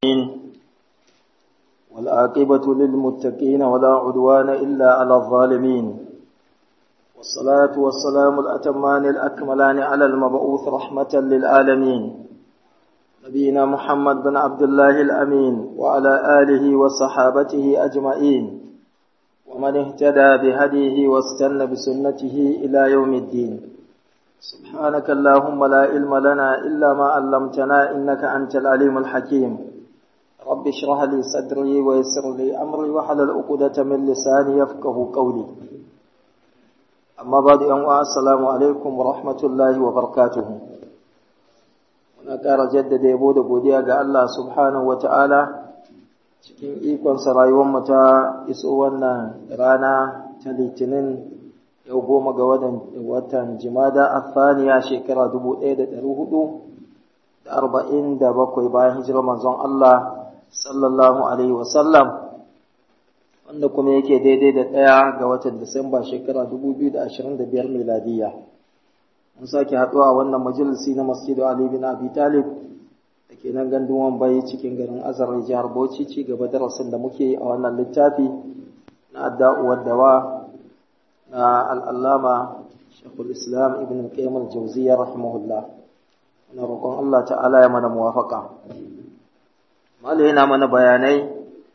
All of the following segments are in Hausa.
والعاقبة للمتقين ولا عدوان إلا على الظالمين والصلاة والسلام الأتمان الأكملان على المبعوث رحمة للعالمين نبينا محمد بن عبد الله الأمين وعلى آله وصحابته أجمعين ومن اهتدى بهديه واستنى بسنته إلى يوم الدين سبحانك اللهم لا علم لنا إلا ما علمتنا إنك أنت العليم الحكيم رب اشرح لي صدري ويسر لي أمري وحلل عقدة من لساني يفقه قولي أما بعد أن السلام عليكم ورحمة الله وبركاته muna ƙara jaddada yabo da godiya ga Allah subhanahu wa ta'ala cikin ikonsa rayuwarmu ta iso wannan rana ta litinin yau goma ga watan jimada a thaniya shekara dubu ɗaya da ɗari hudu da arba'in da bakwai bayan hijirar manzon Allah sallallahu alaihi wasallam wanda kuma yake daidai da ɗaya ga watan disamba shekara dubu biyu da ashirin da biyar miladiyya mun sake haɗuwa a wannan majalisi na masjidu Ali bin Abi Talib da ke nan gandun Wambai cikin garin Azar jihar Bauchi ci gaba darasin da muke a wannan littafi na adda'uwar dawa na al'allama Shekul Islam Ibn Qayyim al-Jawziyya rahimahullah muna roƙon Allah ta'ala ya mana muwafaka Malai yana mana bayanai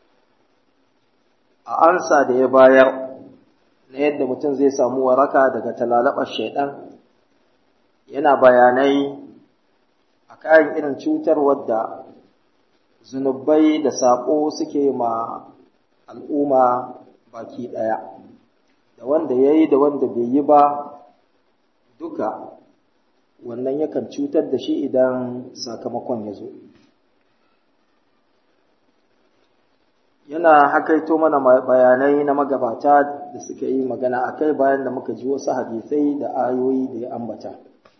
a ansa da ya bayar na yadda mutum zai samu waraka daga talalabar shaidan yana bayanai a kayan irin cutar wadda zunubai da saƙo suke ma al'umma baki ɗaya da wanda ya yi da wanda bai yi ba duka wannan yakan cutar da shi idan sakamakon ya zo yana hakaito mana bayanai na magabata da suka yi magana a kai bayan da muka ji wasu hadisai da ayoyi da ya ambata.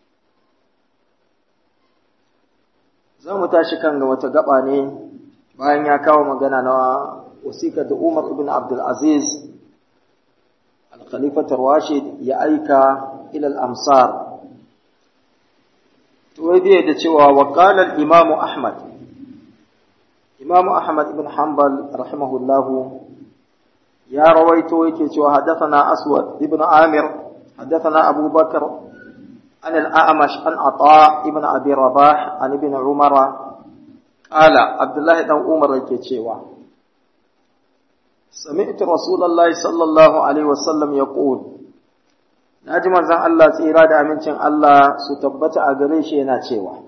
za mu tashi kan ga wata gaba ne bayan ya kawo magana na wasikar da Umar ibn Abdul Aziz al-Khalifatul Rashid ya aika ila al-amsar to wai da cewa wa qala al-Imam Ahmad Imam Ahmad ibn Hanbal rahimahullah ya rawaito yake cewa hadathana Aswad ibn Amir hadathana Abu Bakar عن الأعمش عن عطاء ابن أبي رباح عن ابن عمر قال عبد الله بن عمر يكيتشيوا سمعت رسول الله صلى الله عليه وسلم يقول ناجم زن الله tsira da amincin Allah su tabbata a gare shi yana cewa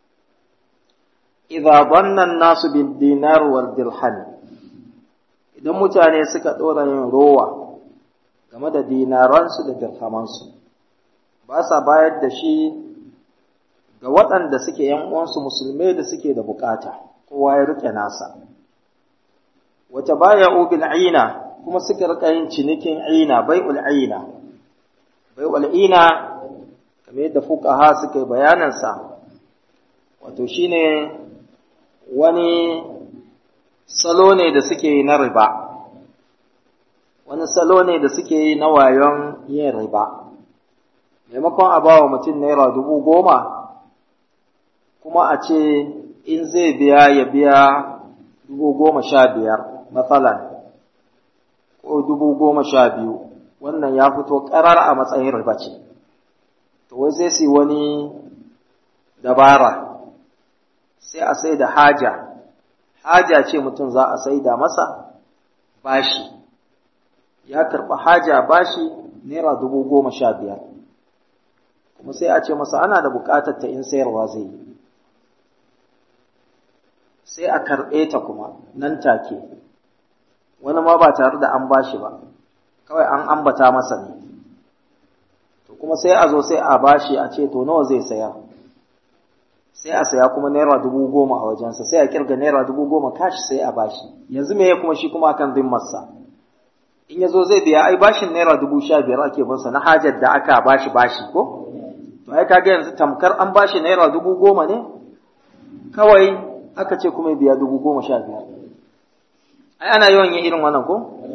idza dhanna an-nasu bid-dinar wal dirham idan mutane suka dora yin rowa game da dinaransu da dirhamansu ba sa bayar da shi ga waɗanda suke ‘yan uwansu musulmai da suke da bukata, kowa ya rike nasa. Wata baya bil aina kuma suka rika yin cinikin aina, bai aina. Bai aina, kamar yadda fukaha suka yi bayanansa, wato shi ne wani salo ne da suke yi na riba, wani salo ne da suke yi na wayon yin riba. maimakon a bawa mutum naira dubu goma kuma a ce in zai biya ya biya dubu goma sha biyar matsalan ko dubu goma sha biyu wannan ya fito ƙarar a matsayin riba ce to wai sai su wani dabara sai a sai da haja haja ce mutum za a sai da masa bashi ya karɓi haja bashi naira dubu goma sha biyar kuma sai a ce masa ana da buƙatar ta in sayarwa zai yi sai a karɓe ta kuma nan take wani ma ba tare da an bashi ba kawai an ambata masa ne to kuma sai a zo sai a bashi a ce to nawa zai saya sai a saya kuma naira dubu goma a wajensa sai a kirga naira dubu goma kashi sai a bashi yanzu me ya kuma shi kuma akan zimmarsa in ya zo zai biya ai bashin naira dubu sha biyar ake binsa na hajar da aka bashi bashi ko to ai kaga yanzu tamkar an bashi naira dubu goma ne kawai aka ce kuma biya dubu goma sha biyar ai ana yawan yin irin wannan ko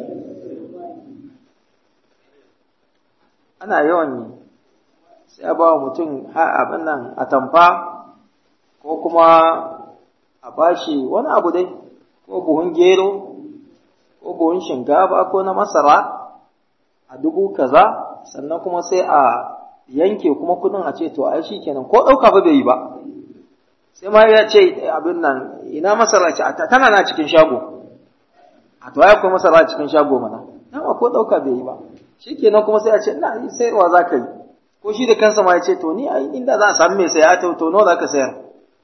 ana yawan yi sai a ba wa mutum abin nan a tamfa ko kuma a bashi wani abu dai ko buhun gero ko buhun shinkafa ko na masara a dubu kaza sannan kuma sai a yanke kuma kudin a ce to ai shi kenan ko ɗauka ba bai yi ba sai ma ya ce abin nan ina masara ce tana na cikin shago a to ya kuma masara cikin shago mana dama ko ɗauka bai yi ba shi kenan kuma sai a ce ina sayarwa za ka yi ko shi da kansa ma ya ce to ni ai inda za a samu mai saya to to nawa za ka sayar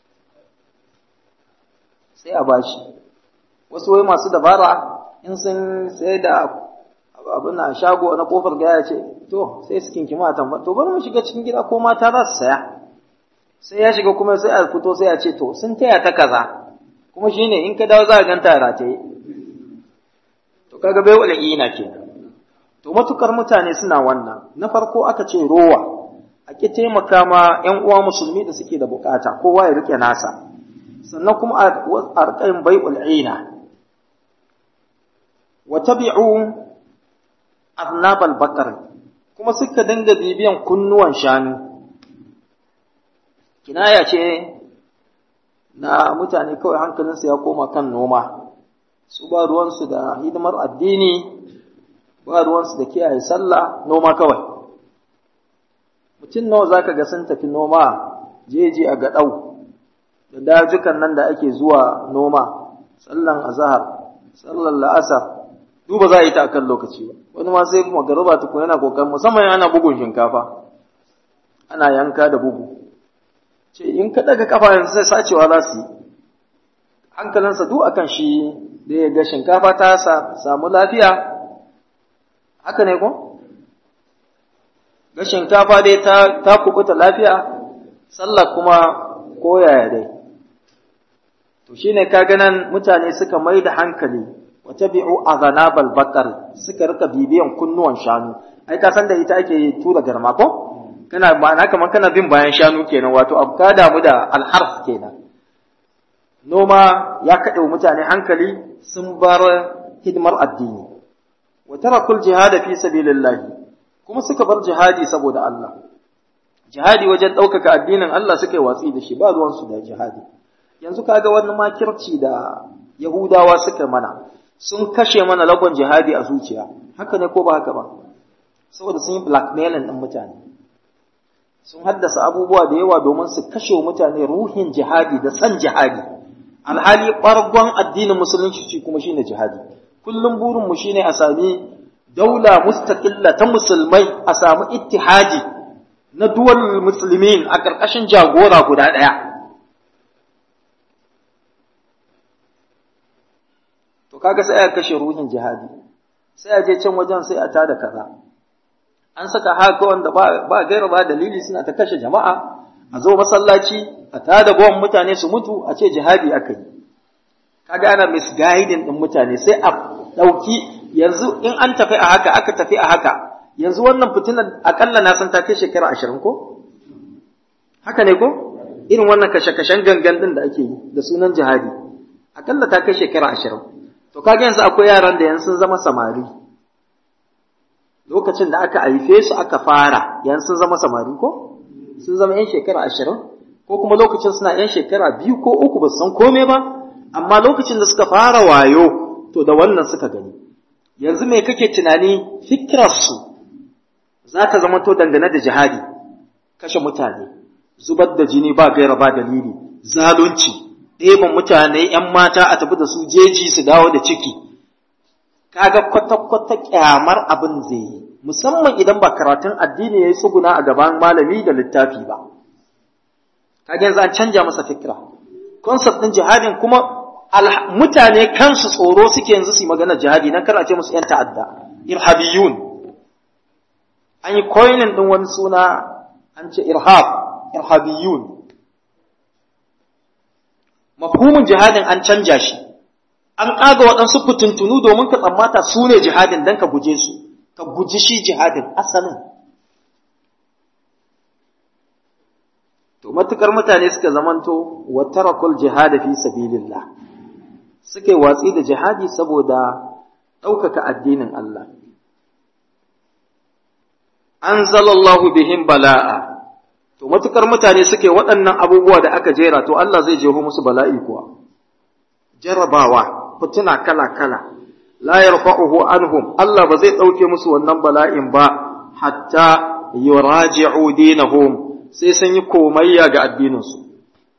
sai a bashi wasu wai masu dabara in sun sai da abin na shago na kofar gaya ce to sai su kinki matan ba to bari mu shiga cikin gida ko mata za su saya sai ya shiga kuma sai a fito sai a ce to sun taya ta kaza kuma shine in ka dawo za ka ganta rataye to kaga bai wala ina ke to matukar mutane suna wannan na farko aka ce rowa a ki taimaka ma ƴan uwa musulmi da suke da bukata kowa ya rike nasa sannan kuma a rikayin bai'ul ina wa tabi'u arnabal bakar kuma suka dinga bibiyan kunnuwan shanu kinaya ce na mutane kawai hankalinsu ya koma kan noma su ba ruwansu da hidimar addini ba ruwansu da kiyaye sallah noma kawai mutum nawa za ka ga sun tafi noma jeji a gaɗau da dajukan nan da ake zuwa noma sallan azahar sallan la'asar duba za a yi ta akan lokaci ba wani ma sai magaruba tukun yana kokarin musamman ana bugun shinkafa ana yanka da bugu ce in ka daga kafa yanzu sai sacewa za su yi hankalinsa duk akan shi da ya ga shinkafa ta samu lafiya haka ne ko ga shinkafa dai ta ta kubuta lafiya sallah kuma koyaya dai to shine kaga nan mutane suka mai da hankali watabi'u aghanabal bakar suka rika bibiyan kunnuwan shanu ai ka san da ita ake tura garma ko kana ma'ana kamar kana bin bayan shanu kenan wato abu ka damu da alharf kenan noma ya kaɗe mutane hankali sun bar hidimar addini wa tarakul jihad fi sabilillah kuma suka bar jihadi saboda Allah jihadi wajen ɗaukaka addinin Allah suka yi watsi da shi ba ruwansu da jihadi yanzu kaga wani makirci da Yahudawa suka mana sun kashe mana lagon jihadi a zuciya haka ne ko ba haka ba saboda sun yi blackmailing ɗin mutane sun haddasa abubuwa da yawa domin su kashe mutane ruhin jihadi da san jihadi alhali ɓargon addinin musulunci shi kuma shine jihadi kullum burinmu shine a sami daula mustaqilla ta musulmai a samu ittihadi na duwal musulmin a ƙarƙashin jagora guda ɗaya to kaga sai aka kashe ruhin jihadi sai a je can wajen sai a tada kaza an saka haka wanda ba ba gaira ba dalili suna ta kashe jama'a a zo masallaci a tada bawan mutane su mutu a ce jihadi aka yi kaga ana misguiding din mutane sai a dauki yanzu in an tafi a haka aka tafi a haka yanzu wannan fitinar akalla na san ta kai shekara ashirin ko haka ne ko irin wannan kashe-kashen gangan din da ake yi da sunan jihadi akalla ta kai shekara ashirin To kaga yanzu akwai yaran da yanzu sun zama samari. Lokacin da aka haife su aka fara, yanzu sun zama samari ko? Sun zama ‘yan shekara ashirin, ko kuma lokacin suna ‘yan shekara biyu ko uku ba su san kome ba, amma lokacin da suka fara wayo, to da wannan suka gani. Yanzu me kake tunani fikirarsu za ta zama to dangane da jihadi, kashe mutane, zubar da jini ba gaira ba dalili, zalunci, ɗeban mutane ‘yan mata a tafi da su jeji su dawo da ciki, kaga kwata-kwata ƙyamar abin zai yi, musamman idan ba karatun addini ya yi tsuguna a gaban malami da littafi ba. Kaga yanzu an canja masa fikira. Concept ɗin jihadin kuma mutane kansu tsoro suke yanzu su yi magana jihadi na kar a ce musu ‘yan ta'adda, irhabiyun. An yi koinin ɗin wani suna an ce irhab, irhabiyun. mafhumin jihadin an canja shi an ƙaga waɗansu fitintunu domin ka tsammata su ne jihadin don ka guje su ka guji shi jihadin asalin to matukar mutane suka zamanto wa tarakul jihada fi sabilillah suka yi watsi da jihadi saboda ɗaukaka addinin Allah anzalallahu bihim bala'a to matukar mutane suke waɗannan abubuwa da aka jera to Allah zai jeho musu bala'i kuwa jarabawa fituna kala-kala la yarfa'uhu anhum Allah ba zai dauke musu wannan bala'in ba hatta yuraji'u dinahum sai sun yi komayya ga addininsu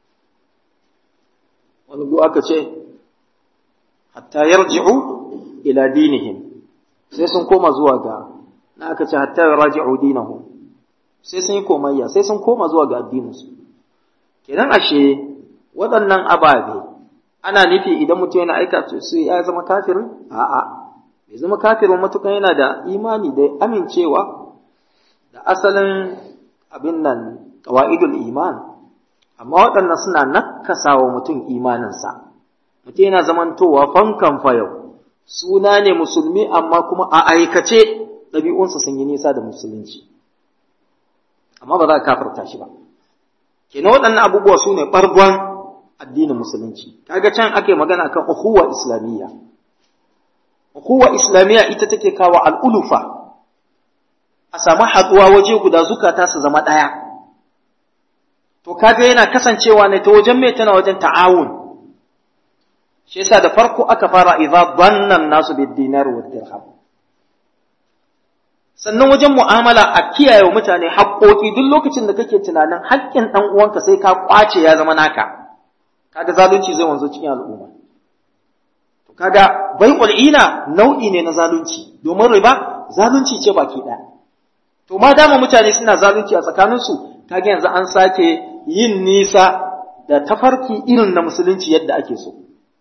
wani gu aka ce hatta yarji'u ila dinihim sai sun koma zuwa ga na aka ce hatta yuraji'u dinahum sai sun yi komayya sai sun koma zuwa ga addininsu kenan ashe waɗannan ababe ana nufi idan mutum yana aika su ya zama kafirin a'a bai zama kafirin matukan yana da imani da amincewa da asalin abin nan qawaidul iman amma waɗannan suna nakasa wa mutum imaninsa mutum yana zamantowa fankan fayau suna ne musulmi amma kuma a aikace ɗabi'unsa sun yi nisa da musulunci amma ba za ka kafarta shi ba kenan waɗannan abubuwa su ne ɓargon addinin musulunci kaga can ake magana kan ukhuwa islamiyya ukhuwa islamiyya ita take kawo al'ulufa a samu haɗuwa waje guda zukata su zama ɗaya to kaga yana kasancewa ne ta wajen mai tana wajen ta'awun shi yasa da farko aka fara idza dhanna nasu bid dinar wa dirham sannan wajen mu'amala a kiyaye wa mutane haƙoƙi duk lokacin da kake tunanin haƙƙin ɗan uwanka sai ka ƙwace ya zama naka kaga zalunci zai wanzu cikin al'umma to kaga bai'ul ina nau'i ne na zalunci domin riba zalunci ce baki ɗaya to ma dama mutane suna zalunci a tsakaninsu kaga yanzu an sake yin nisa da tafarki irin na musulunci yadda ake so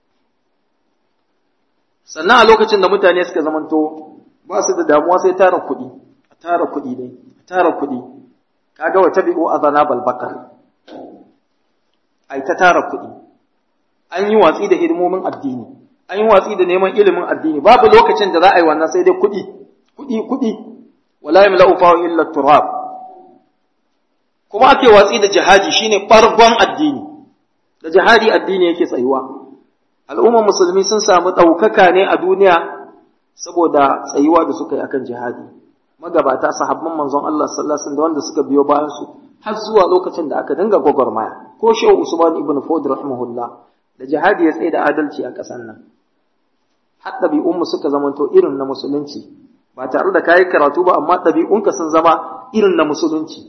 sannan a lokacin da mutane suka zamanto ba su da damuwa sai tara kuɗi a tara kuɗi ne a tara kuɗi kaga wa tabi'u azana balbakar ai ta tara kuɗi an yi watsi da hidimomin addini an yi watsi da neman ilimin addini babu lokacin da za a yi wannan sai dai kuɗi kuɗi kuɗi wala yamla'u fa illa turab kuma ake watsi da jihadi shine bargon addini da jihadi addini yake tsayuwa al'ummar musulmi sun samu ɗaukaka ne a duniya saboda tsayuwa da suka yi akan jihadi magabata sahabban manzon Allah sallallahu alaihi wasallam da wanda suka biyo bayan su har zuwa lokacin da aka dinga gwagwarmaya ko shehu Usman ibn Fod rahimahullah da jihadi ya tsaye da adalci a ƙasar nan har ɗabi'unmu suka zamanto irin na musulunci ba tare da kayi karatu ba amma ɗabi'unka sun zama irin na musulunci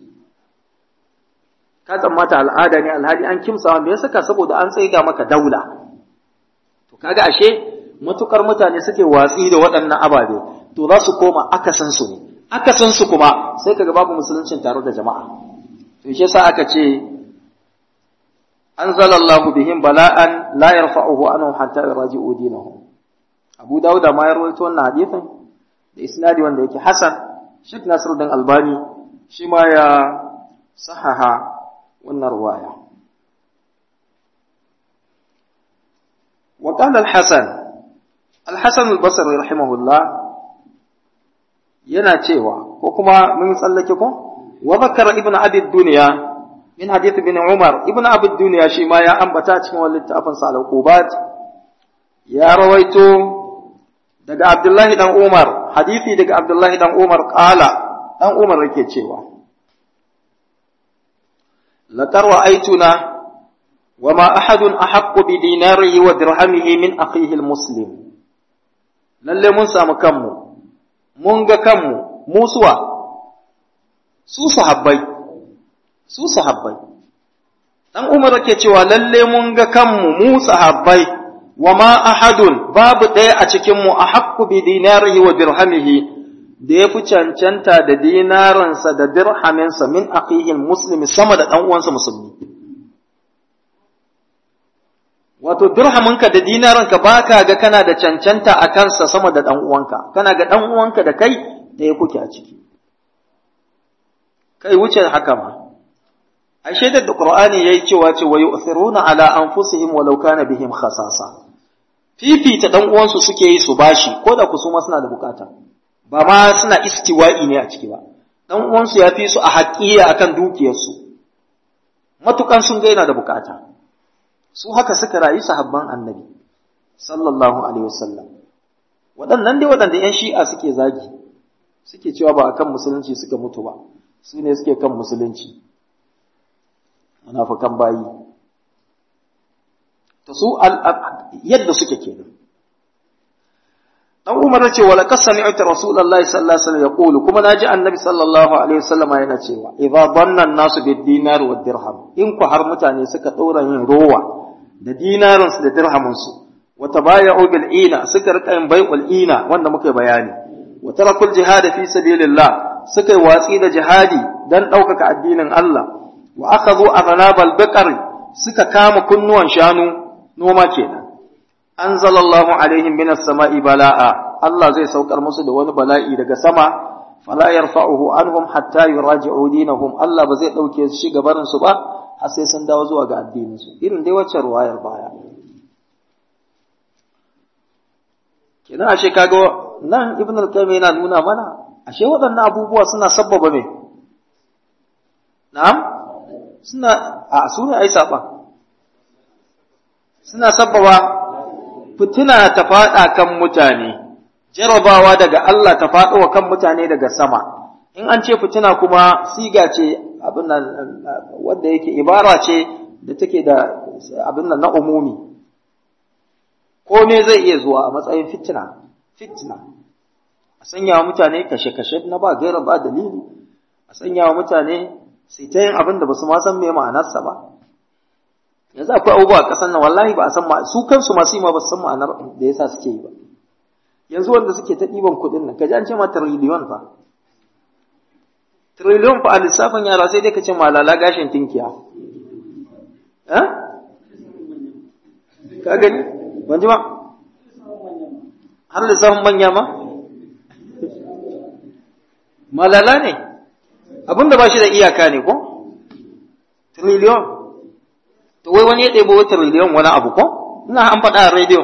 ka tsammata al'ada ne alhali an kimsawa me ya saka saboda an tsaida maka daula to kaga ashe matukar mutane suke watsi da waɗannan ababe to za su koma akasin su ne akasin su kuma sai kaga babu musuluncin tare da jama'a to shi yasa aka ce anzalallahu bihim bala'an la yarfa'uhu anhum hatta yaraji'u dinahum Abu Dawud ma ya rawaito wannan hadisin da isnadi wanda yake hasan Sheikh Nasiruddin Albani shi ma ya sahaha wannan ruwaya وقال الحسن الحسن البصري رحمه الله yana cewa ko kuma mun tsallake ko wa zakara ibnu abi dunya min hadith ibn umar ibnu abi dunya shi ma ya ambata cikin wannan littafin sa al-uqubat ya rawaito daga abdullahi dan umar hadisi daga abdullahi dan umar qala dan umar yake cewa laqad ra'aytuna وما أحد أحق بديناره ودرهمه من أخيه المسلم lalle mun samu kanmu mun ga kanmu mu suwa su sahabbai su sahabbai dan umar ke cewa lalle mun ga kanmu mu sahabbai wa ma ahadun babu ɗaya a cikin mu a haqqu bi dinarihi wa dirhamihi da ya fi cancanta da dinaransa da dirhaminsa min akhihi muslimi sama da dan uwansa musulmi wato dirhaminka da dinaranka ba ka ga kana da cancanta a kansa sama da ɗan uwanka kana ga ɗan uwanka da kai da ya kuke a ciki kai wuce haka ma ai shaidar da qur'ani yayi cewa ce wa yu'thiruna ala anfusihim walau kana bihim khasasa fifita ɗan uwansu suke yi su bashi ko da kusuma suna da bukata ba ma suna istiwa'i ne a ciki ba ɗan uwansu ya fi su a haƙiya akan dukiyarsu matukan sun ga yana da bukata su haka suka rayu sahabban annabi sallallahu alaihi wasallam waɗannan dai waɗanda ‘yan shi'a suke zagi suke cewa ba a kan musulunci suka mutu ba su ne suke kan musulunci munafukan bayi to su yadda suke kenan dan Umar ce wala kasami'tu Rasulullahi sallallahu alaihi wasallam yaqulu kuma naji Annabi sallallahu alaihi wasallam yana cewa idza dhanna an-nasu bid-dinar wad-dirham in ku har mutane suka dora yin rowa da dinarin su da dirhamin su wa tabaya'u bil ina suka rika yin bai'ul ina wanda muke bayani wa tarakul jihad fi sabilillah suka yi watsi da jihadi dan ɗaukaka addinin Allah wa akhadhu aghnabal baqar suka kama kunnuwan shanu noma kenan anzalallahu alaihim minas sama'i bala'a Allah zai saukar musu da wani bala'i daga sama fala yarfa'uhu anhum hatta yuraji'u dinahum Allah ba zai dauke shi gabarin su ba har sai sun dawo zuwa ga addinin su irin dai wacce ruwayar baya kina ashe kaga nan ibn al-qayyim yana nuna mana ashe waɗannan abubuwa suna sabbaba me na'am suna a sune ai saba suna sabbaba fitina ta faɗa kan mutane, jarabawa daga Allah ta faɗo wa kan mutane daga sama. In an ce fitina kuma siga ce abin nan wanda yake ibara ce da take da abin nan na umumi. Kome zai iya zuwa a matsayin fitina, fitina. A sanya wa mutane kashe-kashe na ba gaira ba dalili, a sanya wa mutane sai ta yin abin da ba su ma san me ma'anarsa ba. yanzu akwai abubuwa a ƙasar nan wallahi ba a san su kansu masu yi ma ba su san ma'anar da yasa suke yi ba yanzu wanda suke ta ɗiban kuɗin nan kaji an ce ma tiriliyon fa tiriliyon fa a lissafin yara sai dai ka ce malala gashin tinkiya ka gani ban ji ba har lissafin manya ma malala ne abinda ba shi da iyaka ne ko tiriliyon to wai wani ya ɗebo wata miliyan wani abu ko ina an faɗa a rediyo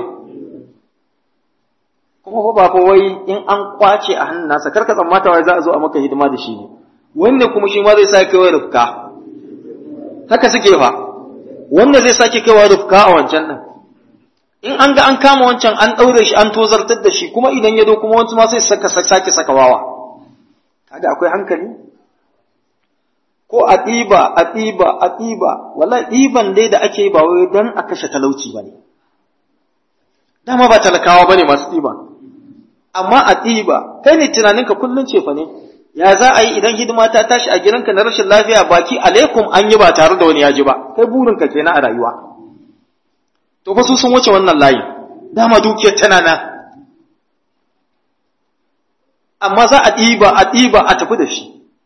kuma ba fa wai in an kwace a hannun nasa karka tsammata wai za a zo a maka hidima da shi ne wanda kuma shi ma zai sake kaiwa rufka haka suke fa wanda zai sake kaiwa rufka a wancan din in an ga an kama wancan an ɗaure shi an tozartar da shi kuma idan ya zo kuma wancan ma sai saka sake saka wawa kaga akwai hankali ko a ɗiba a ɗiba a ɗiba wallahi ɗiban dai da ake yi ba wai don a kashe talauci ba ne dama ba talakawa ba ne masu ɗiba amma a ɗiba kai ne tunaninka kullum ce fa ne ya za a yi idan hidima ta tashi a gidanka na rashin lafiya baki alaikum an yi ba tare da wani ya ji ba kai burinka kenan a rayuwa to fa su sun wuce wannan layi dama dukiyar tana nan amma za a ɗiba a ɗiba a tafi da shi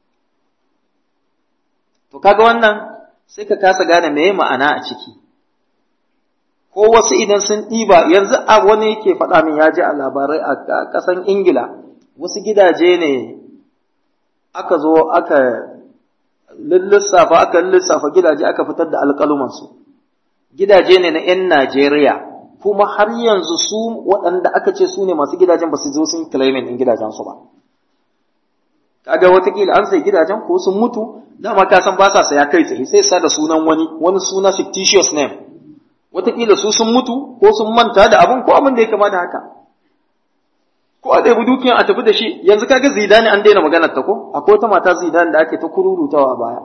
To kaga wannan sai ka kasa gane meye ma'ana a ciki. Ko wasu idan sun ɗiba yanzu a wani yake faɗa min ya ji a labarai a ƙasan Ingila wasu gidaje ne aka zo aka lissafa aka lissafa gidaje aka fitar da alƙalumansu. Gidaje ne na ‘yan Najeriya kuma har yanzu su waɗanda aka ce su ne masu gidajen ba su zo sun claiming ɗin gidajensu ba. kaga watakila an sai gidajen ko sun mutu dama ka san ba sa saya kai tsaye sai sa da sunan wani wani suna fictitious name watakila su sun mutu ko sun manta da abin ko abin da ya kama da haka ko a ɗaya dukiyan a tafi da shi yanzu kaga zidane an daina maganar ta ko akwai wata mata zidane da ake ta kururutawa a baya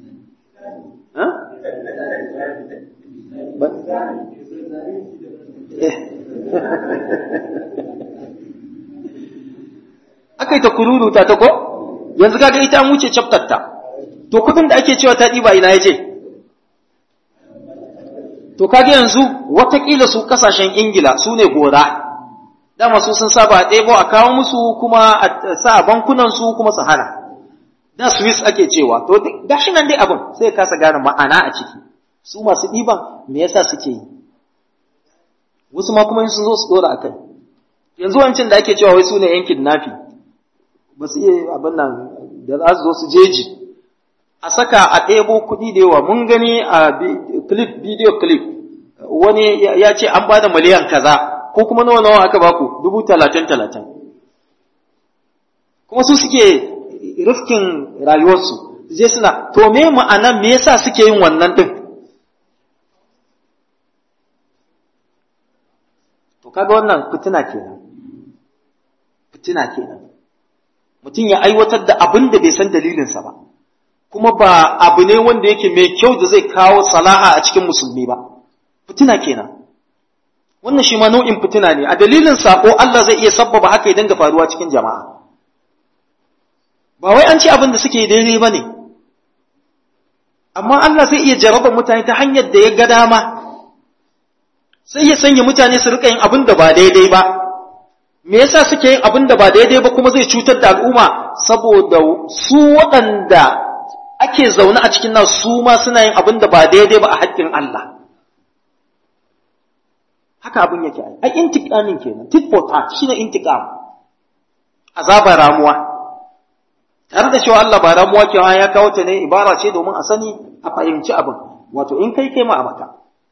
aka yi ta kururuta ta ko yanzu kaga ita an wuce chapter ta to kudin da ake cewa ta ɗiba ina ya je to kaga yanzu watakila su kasashen ingila su ne gora dama su sun saba a ɗebo a kawo musu kuma a sa a bankunan su kuma su hana da swiss ake cewa to gashi nan dai abin sai kasa gane ma'ana a ciki su masu ɗiban me yasa suke yi wasu ma kuma sun zo su dora akai yanzu wancan da ake cewa wai su ne yankin nafi ba su iya abin nan da za su zo su jeji a saka a ɗebo kuɗi da yawa mun gani a clip video clip wani ya ce an bada miliyan kaza ko kuma nawa nawa aka baku dubu talatin talatin kuma su suke rifkin rayuwarsu je suna to me ma'ana me yasa suke yin wannan din to kaga wannan fitina kenan fitina kenan mutum ya aiwatar da abin da bai san dalilinsa ba kuma ba abu ne wanda yake mai kyau da zai kawo salaha a cikin musulmi ba fitina kenan wannan shi ma nau'in fitina ne a dalilin sako Allah zai iya sabbaba haka ya dinga faruwa cikin jama'a ba wai an ci abin da suke daidai ba ne amma Allah zai iya jaraba mutane ta hanyar da ya ga dama sai ya sanya mutane su rika yin abin da ba daidai ba me yasa suke yin abin da ba daidai ba kuma zai cutar da al'umma saboda su waɗanda ake zaune a cikin nan su ma suna yin abin da ba daidai ba a haƙƙin Allah haka abin yake ai ai intiqamin kenan tit for tat shine intiqam azaba ramuwa tare da cewa Allah ba ramuwa ke ya kawo ta ne ibara ce domin a sani a fahimci abin wato in kai kai ma a maka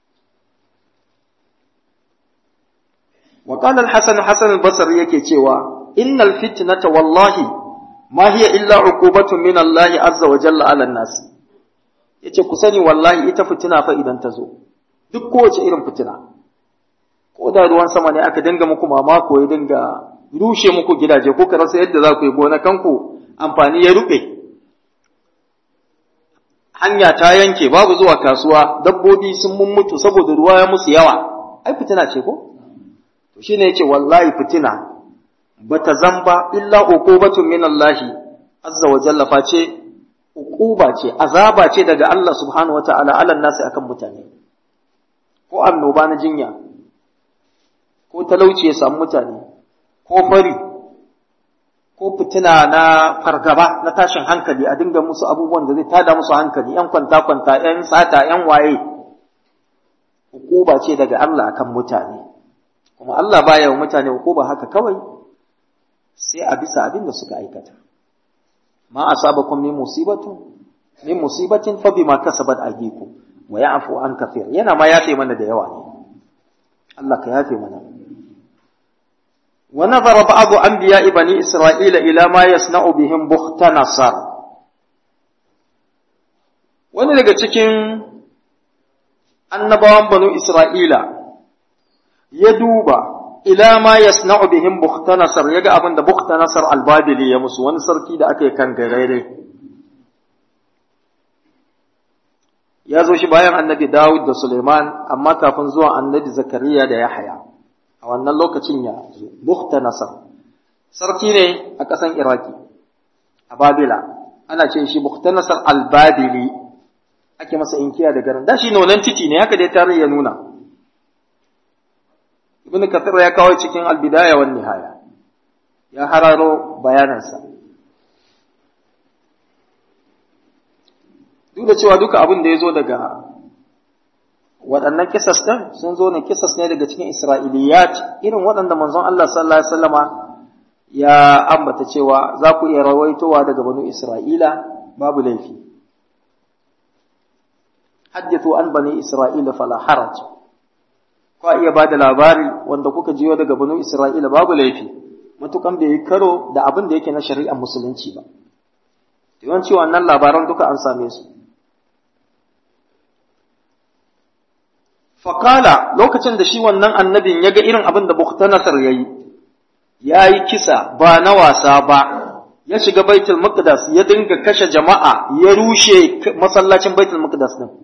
وقال الحسن حسن البصري yake cewa innal fitnata wallahi ma hiya illa uqubatun min Allah azza wa jalla ala nas yace ku sani wallahi ita fitina fa idan ta zo duk kowace irin fitina ko da ruwan sama ne aka dinga muku mamako ya dinga rushe muku gidaje ko ka rasa yadda za ku yi gona kanku amfani ya rube hanya ta yanke babu zuwa kasuwa dabbobi sun mutu saboda ruwa ya musu yawa ai fitina ce ko to shine yace wallahi fitina bata zamba illa uqubatun min Allah azza wa jalla face uquba ce azaba ce daga Allah subhanahu wataala ala nasi akan mutane ko annoba na jinya ko talauci ya samu mutane ko fari ko fitina na fargaba na tashin hankali a dinga musu abubuwan da zai tada musu hankali yan kwanta kwanta yan sata yan waye uquba ce daga Allah akan mutane kuma Allah baya wa mutane uquba haka kawai sai a bisa abin da suka aikata ma asabakum min musibatu min musibatin fa bima kasabat aydikum wa ya'fu an kathir yana ma yafe mana da yawa ne Allah ka yafe mana wa nazara ba'd anbiya'i bani isra'ila ila ma yasna'u bihim bukhtanasar wani daga cikin annabawan banu isra'ila ya duba ila ma yasna'u bihim bukhtanasar yaga abin da bukhtanasar albabili ya musu wani sarki da aka yi kan garere ya zo shi bayan annabi Dawud da Suleiman amma kafin zuwa annabi Zakariya da Yahaya a wannan lokacin ya zo bukhtanasar sarki ne a ƙasan Iraki a Babila ana ce shi bukhtanasar albabili ake masa inkiya da garin da shi nonan titi ne haka dai tarihi ya nuna ibn kathir ya kawo cikin albidaya wan nihaya ya hararo bayanansa duk da cewa duka abin da ya zo daga waɗannan kisas ɗin sun zo ne kisas ne daga cikin isra'iliyat irin waɗanda manzon Allah sallallahu alaihi wasallama ya ambata cewa za ku iya rawaitowa daga banu isra'ila babu laifi haddithu an bani isra'ila fala haraj ko iya ba da labari wanda kuka jiyo daga banu Isra'ila babu laifi, matukan bai yi karo da abin da yake na shari'ar musulunci ba. Yawanci wannan labaran duka an same su. Fakala lokacin da shi wannan annabin ya ga irin abin da Buktanasar ya yi, ya yi kisa ba na wasa ba, ya shiga Baitul Maqdis ya dinga kashe jama'a ya rushe masallacin Baitul Maqdis din.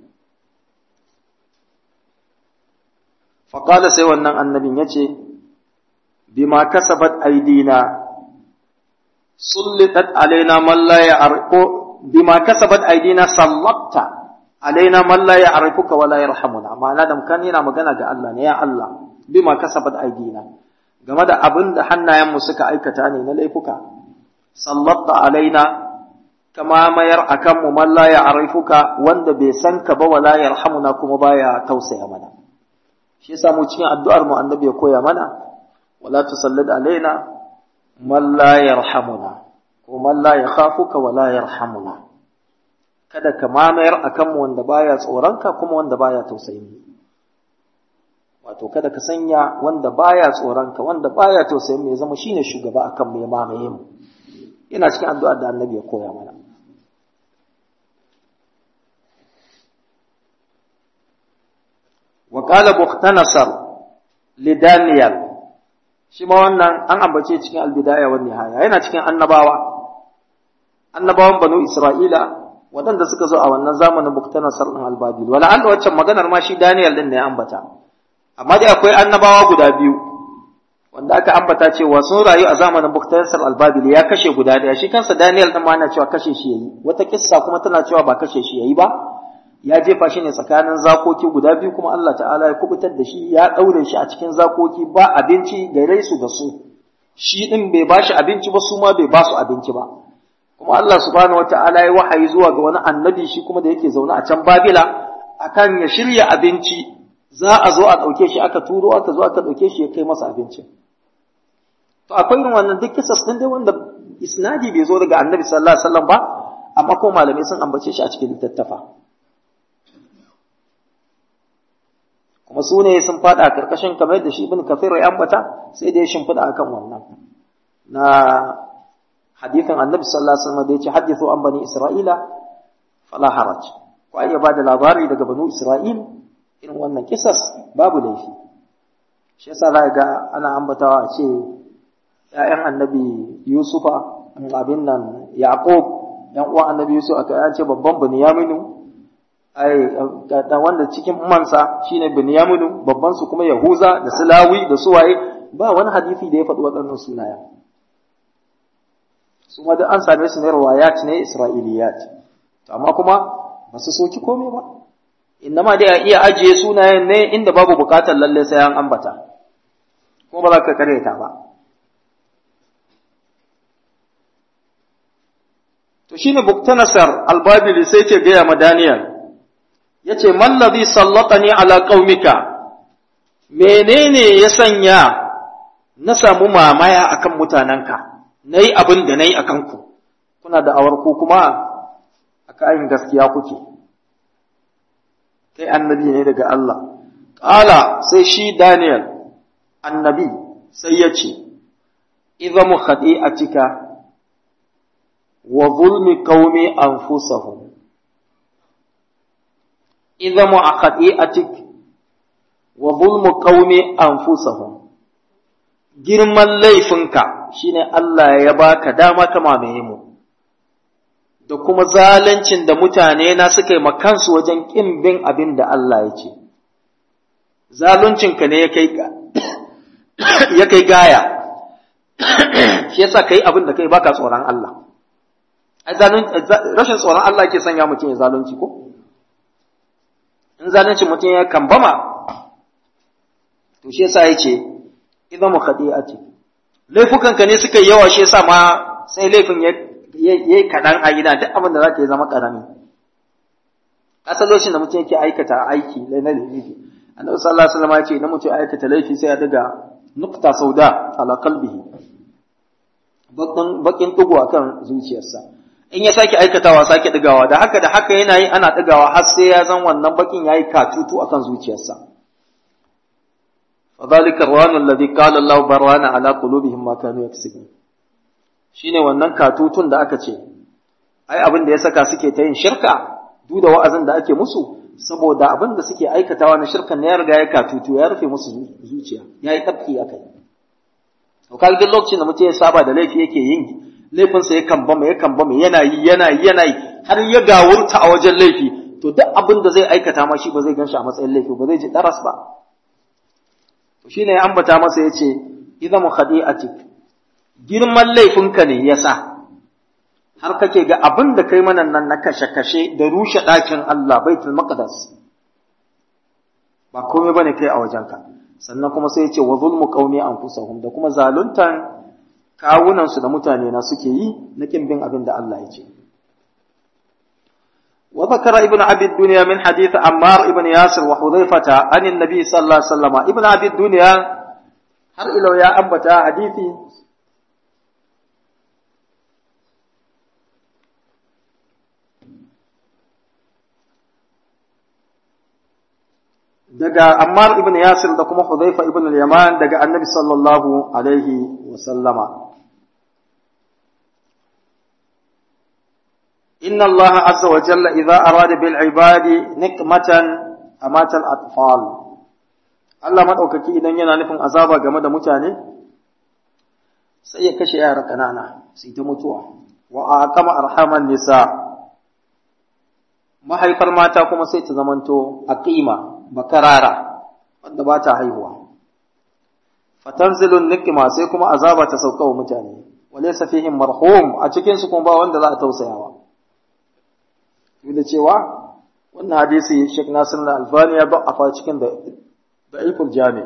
faƙala sai wannan annabin ya ce, Bima kasabat aidina, sullitat alaina man la ya'rifu bima kasabat aidina sallatta alaina man la ya'rifuka wa la yarhamuna ma'ana da kan yana magana ga Allah ne ya Allah bima kasabat aidina game da abin da hannayenmu suka aikata ne na laifuka sallatta alaina kama mayar akan mu man la ya'rifuka wanda bai san ka ba wa la yarhamuna kuma baya tausaya mana shi yasa mu cikin addu'ar mu annabi ya koya mana wala tusallid alaina man la yarhamuna ko man la yakhafuka wa la yarhamuna kada ka mamayar akan mu wanda baya tsoronka kuma wanda baya tausayin wato kada ka sanya wanda baya tsoronka wanda baya tausayin mu ya zama shine shugaba akan mu ya mamaye mu ina cikin addu'ar da annabi ya koya mana وقال بختنصر لدانيال shi ma wannan an ambace cikin albidaya wa nihaya yana cikin annabawa annabawan banu isra'ila waɗanda suka zo a wannan zamanin Buktanasar ɗin Albabil wala Allah waccan maganar ma shi Daniel din ne ya ambata amma dai akwai annabawa guda biyu wanda aka ambata cewa sun rayu a zamanin Buktanasar Albabil ya kashe guda ɗaya shi kansa Daniel din ma ana cewa kashe shi yayi wata kissa kuma tana cewa ba kashe shi yayi ba ya jefa shi ne tsakanin zakoki guda biyu kuma Allah ta'ala ya kubutar da shi ya ɗaure shi a cikin zakoki ba abinci gare su da su shi ɗin bai ba shi abinci ba su ma bai ba su abinci ba kuma Allah subhanahu wata'ala ya wahayi zuwa ga wani annabi shi kuma da yake zaune a can Babila akan ya shirya abinci za a zo a ɗauke shi aka turo aka zo aka ɗauke shi ya kai masa abinci to akwai irin wannan duk kisas ɗin dai wanda isnadi bai zo daga annabi sallallahu alaihi wasallam ba amma ko malamai sun ambace shi a cikin littattafa kuma su ne sun fada karkashin kamar da shi ibn kafir ya ambata sai da ya shimfida akan wannan na hadithin annabi sallallahu alaihi wasallam da yace hadithu an bani isra'ila fala haraj ko ai ba da labari daga banu isra'il irin wannan kisas babu laifi shi yasa za ga ana ambatawa a ce ƴaƴan annabi yusufa abin nan yaqub yan uwan annabi yusuf aka ce babban bunyaminu ai da wanda cikin umansa shine Binyaminu babban su kuma Yahuza da Sulawi da suwaye ba wani hadisi da ya faɗi waɗannan sunaya su ma an same su ne riwayat ne Isra'iliyat to amma kuma ba su soki komai ba innama dai a iya ajiye sunayen ne inda babu bukatar lalle sai an ambata kuma ba za ka kareta ba to shine Buktanasar albabili sai ke gaya ma Daniel ya ce, Mallazi sallatani ala ƙaumika, menene ya sanya na samu mamaya akan mutanenka, na yi abin da na yi a kanku, kuna da awarku kuma a kayan gaskiya kuke, kai annabi ne daga Allah. Ƙala sai shi Daniel, annabi, sai ya ce, Iza mu haɗe a cika, wa zulmi qaumi anfusahum idhamu aqati'atik wa zulmu qaumi anfusahum girman laifinka shine Allah ya baka dama ka mamaye mu da kuma zaluncin da mutane na suka yi makansu wajen kin bin abin da Allah ya ce zaluncinka ne ya kai ya kai gaya shi yasa kai abin da kai baka tsoron Allah rashin tsoron Allah ke sanya mutum ya zalunci ko in zalunci mutum ya kambama to shi yasa yace idan mu khadi'ati laifukan ka ne suka yi yawa shi yasa ma sai laifin ya yayi kadan a gida duk abin da zaka yi zama karami asalocin da mutum yake aikata aiki na laifi annabi sallallahu alaihi wasallam ya ce idan mutum ya aikata laifi sai ya daga nukta sauda ala qalbihi bakin bakin tugu akan zuciyarsa in ya sake aikatawa sake digawa da haka da haka yana yi ana digawa har sai ya zan wannan bakin yayi katutu akan zuciyarsa fadhalika arwan alladhi qala Allah barwana ala qulubihim ma kanu yaksubun shine wannan katutun da aka ce ai abin da ya saka suke ta yin shirka duk da wa'azin da ake musu saboda abin da suke aikatawa na shirkan ne ya riga ya katutu ya rufe musu zuciya yayi tabki akai to kalgin lokacin da mutum ya saba da laifi yake yin laifinsa ya kambama ya kambama yana yi yana yi yana yi har ya gawurta a wajen laifi to duk abin da zai aikata ma shi ba zai ganshi a matsayin laifi ba zai ji daras ba to shine ya ambata masa yace idza mukhadi'atik girman laifinka ne yasa har kake ga abin da kai mana nan na kashe-kashe da rushe ɗakin Allah baitul maqdis ba komai bane kai a wajenka sannan kuma sai ya ce wa zulmu qaumi anfusahum da kuma zaluntan kawunansu da mutane na suke yi na kin bin abin da Allah ya ce. Wa zakara ibn Abi Dunya min hadith Ammar ibn Yasir wa Hudhaifata an annabi sallallahu alaihi wasallam ibn Abi Dunya har ilo ya ambata hadisi daga Ammar ibn Yasir da kuma Hudhaifa ibn al-Yaman daga Annabi sallallahu alaihi wa sallama Inna Allah azza wa jalla idza arada bil ibadi nikmatan amata al-atfal Allah madaukaki idan yana nufin azaba game da mutane sai ya kashe yara kanana su ta mutuwa wa aqama arhaman nisa mahaifar mata kuma sai ta zamanto aqima bakarara wanda ba ta haihuwa fatanzilun nikma sai kuma azaba ta sauka wa mutane walaysa fihim marhum a cikin su kuma ba wanda za a tausayawa duk da cewa wannan hadisi Sheikh Nasir al-Albani ya ba'afa cikin da da'iful jami'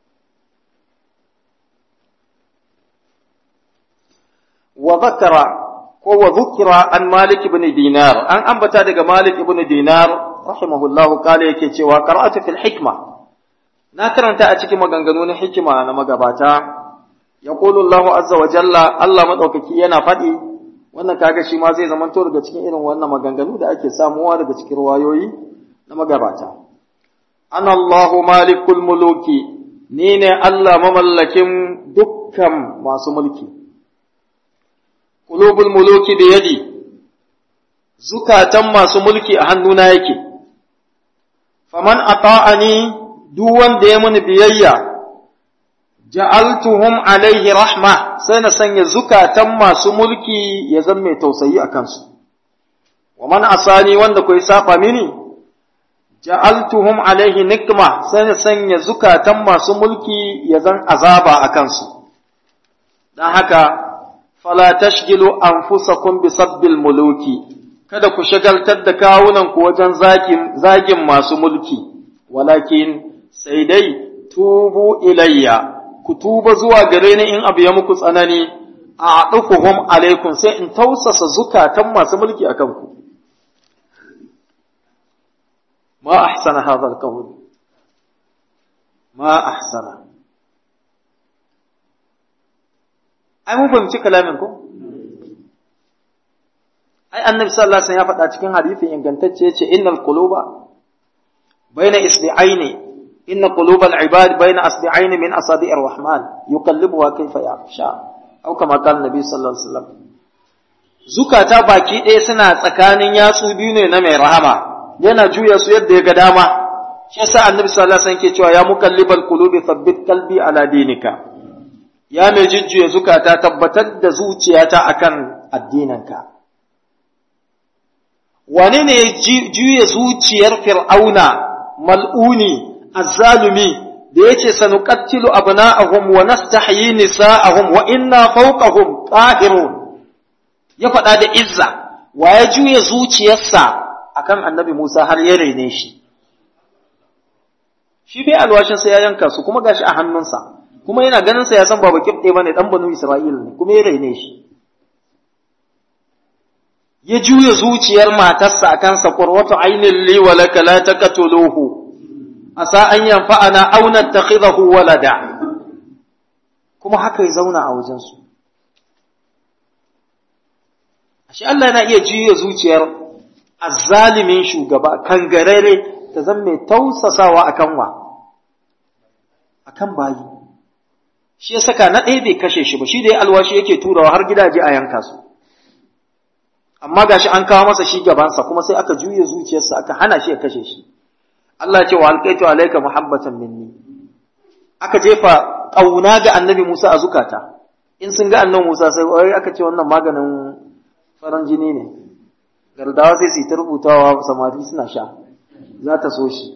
wa zakara ko wa zukira an Malik ibn Dinar an ambata daga Malik ibn Dinar rahimahullahu kale yake cewa qara'atu fil hikma na karanta a cikin maganganu na hikima na magabata yaqulu Allahu azza wa jalla Allah madaukaki yana faɗi wannan kaga shi ma zai zamanto daga cikin irin wannan maganganu da ake samuwa daga cikin ruwayoyi na magabata ana Allahu malikul muluki ni ne Allah mamallakin dukkan masu mulki qulubul muluki bi yadi zukatan masu mulki a hannuna yake faman ata'ani duk wanda ya muni biyayya ja'altuhum alaihi rahma sai na sanya zukatan masu mulki ya zama mai tausayi a kansu wa man asani wanda kai saba mini ja'altuhum alaihi nikma sai na sanya zukatan masu mulki ya zan azaba a kansu dan haka fala tashgilu anfusakum bi sabbil muluki kada ku shagaltar da kawunan ku wajen zagin zagin masu mulki walakin sai dai tubu ilayya ku tuba zuwa gare ni in abu ya muku tsanani a ɗukuhum alaikum sai in tausasa zukatan masu mulki a kanku. Ma ahsana hadha al-qawl ma ahsana ai mun fahimci kalamin ko ai annabi sallallahu alaihi wasallam ya faɗa cikin hadisi ingantacce yace innal quluba baina isbi'aini إن قلوب العباد بين أصبعين من أصابع الرحمن يقلبها كيف يشاء أو كما قال النبي صلى الله عليه وسلم zukata baki ɗaya suna tsakanin yatsu biyu ne na mai rahama yana juya su yadda ya ga dama shi yasa annabi sallallahu alaihi wasallam ke cewa ya muqallibal qulubi thabbit qalbi ala dinika ya mai jujjuya zukata tabbatar da zuciyata akan addininka wane ne ya juya zuciyar fir'auna mal'uni azzalumi da yace sanuqattilu abna'ahum wa nastahyi nisa'ahum wa inna fawqahum qahirun ya faɗa da izza wa ya juya zuciyarsa akan annabi Musa har ya raine shi shi bai alwashin sa ya yanka su kuma gashi a hannunsa kuma yana ganin sa ya san baba kibde bane dan banu Isra'il ne kuma ya raine shi ya juya zuciyar matarsa akan sa qurwatu aynin li wa laka la taqtuluhu asa an yanfa'ana aw nattakhidahu walada kuma haka ya zauna a wajen su ashe Allah yana iya juya zuciyar azzalimin shugaba kangarare ta zama mai tausasawa akan wa akan bayi shi ya saka na ɗaya bai kashe shi ba shi da ya alwashi yake turawa har gidaje a yanka su amma gashi an kawo masa shi gabansa kuma sai aka juya zuciyarsa aka hana shi ya kashe shi Allah ce wa alqaitu alayka muhabbatan minni aka jefa kauna ga annabi Musa a zukata in sun ga annabi Musa sai wai aka ce wannan maganin faran jini ne gardawa sai su ta rubutawa samari suna sha za ta so shi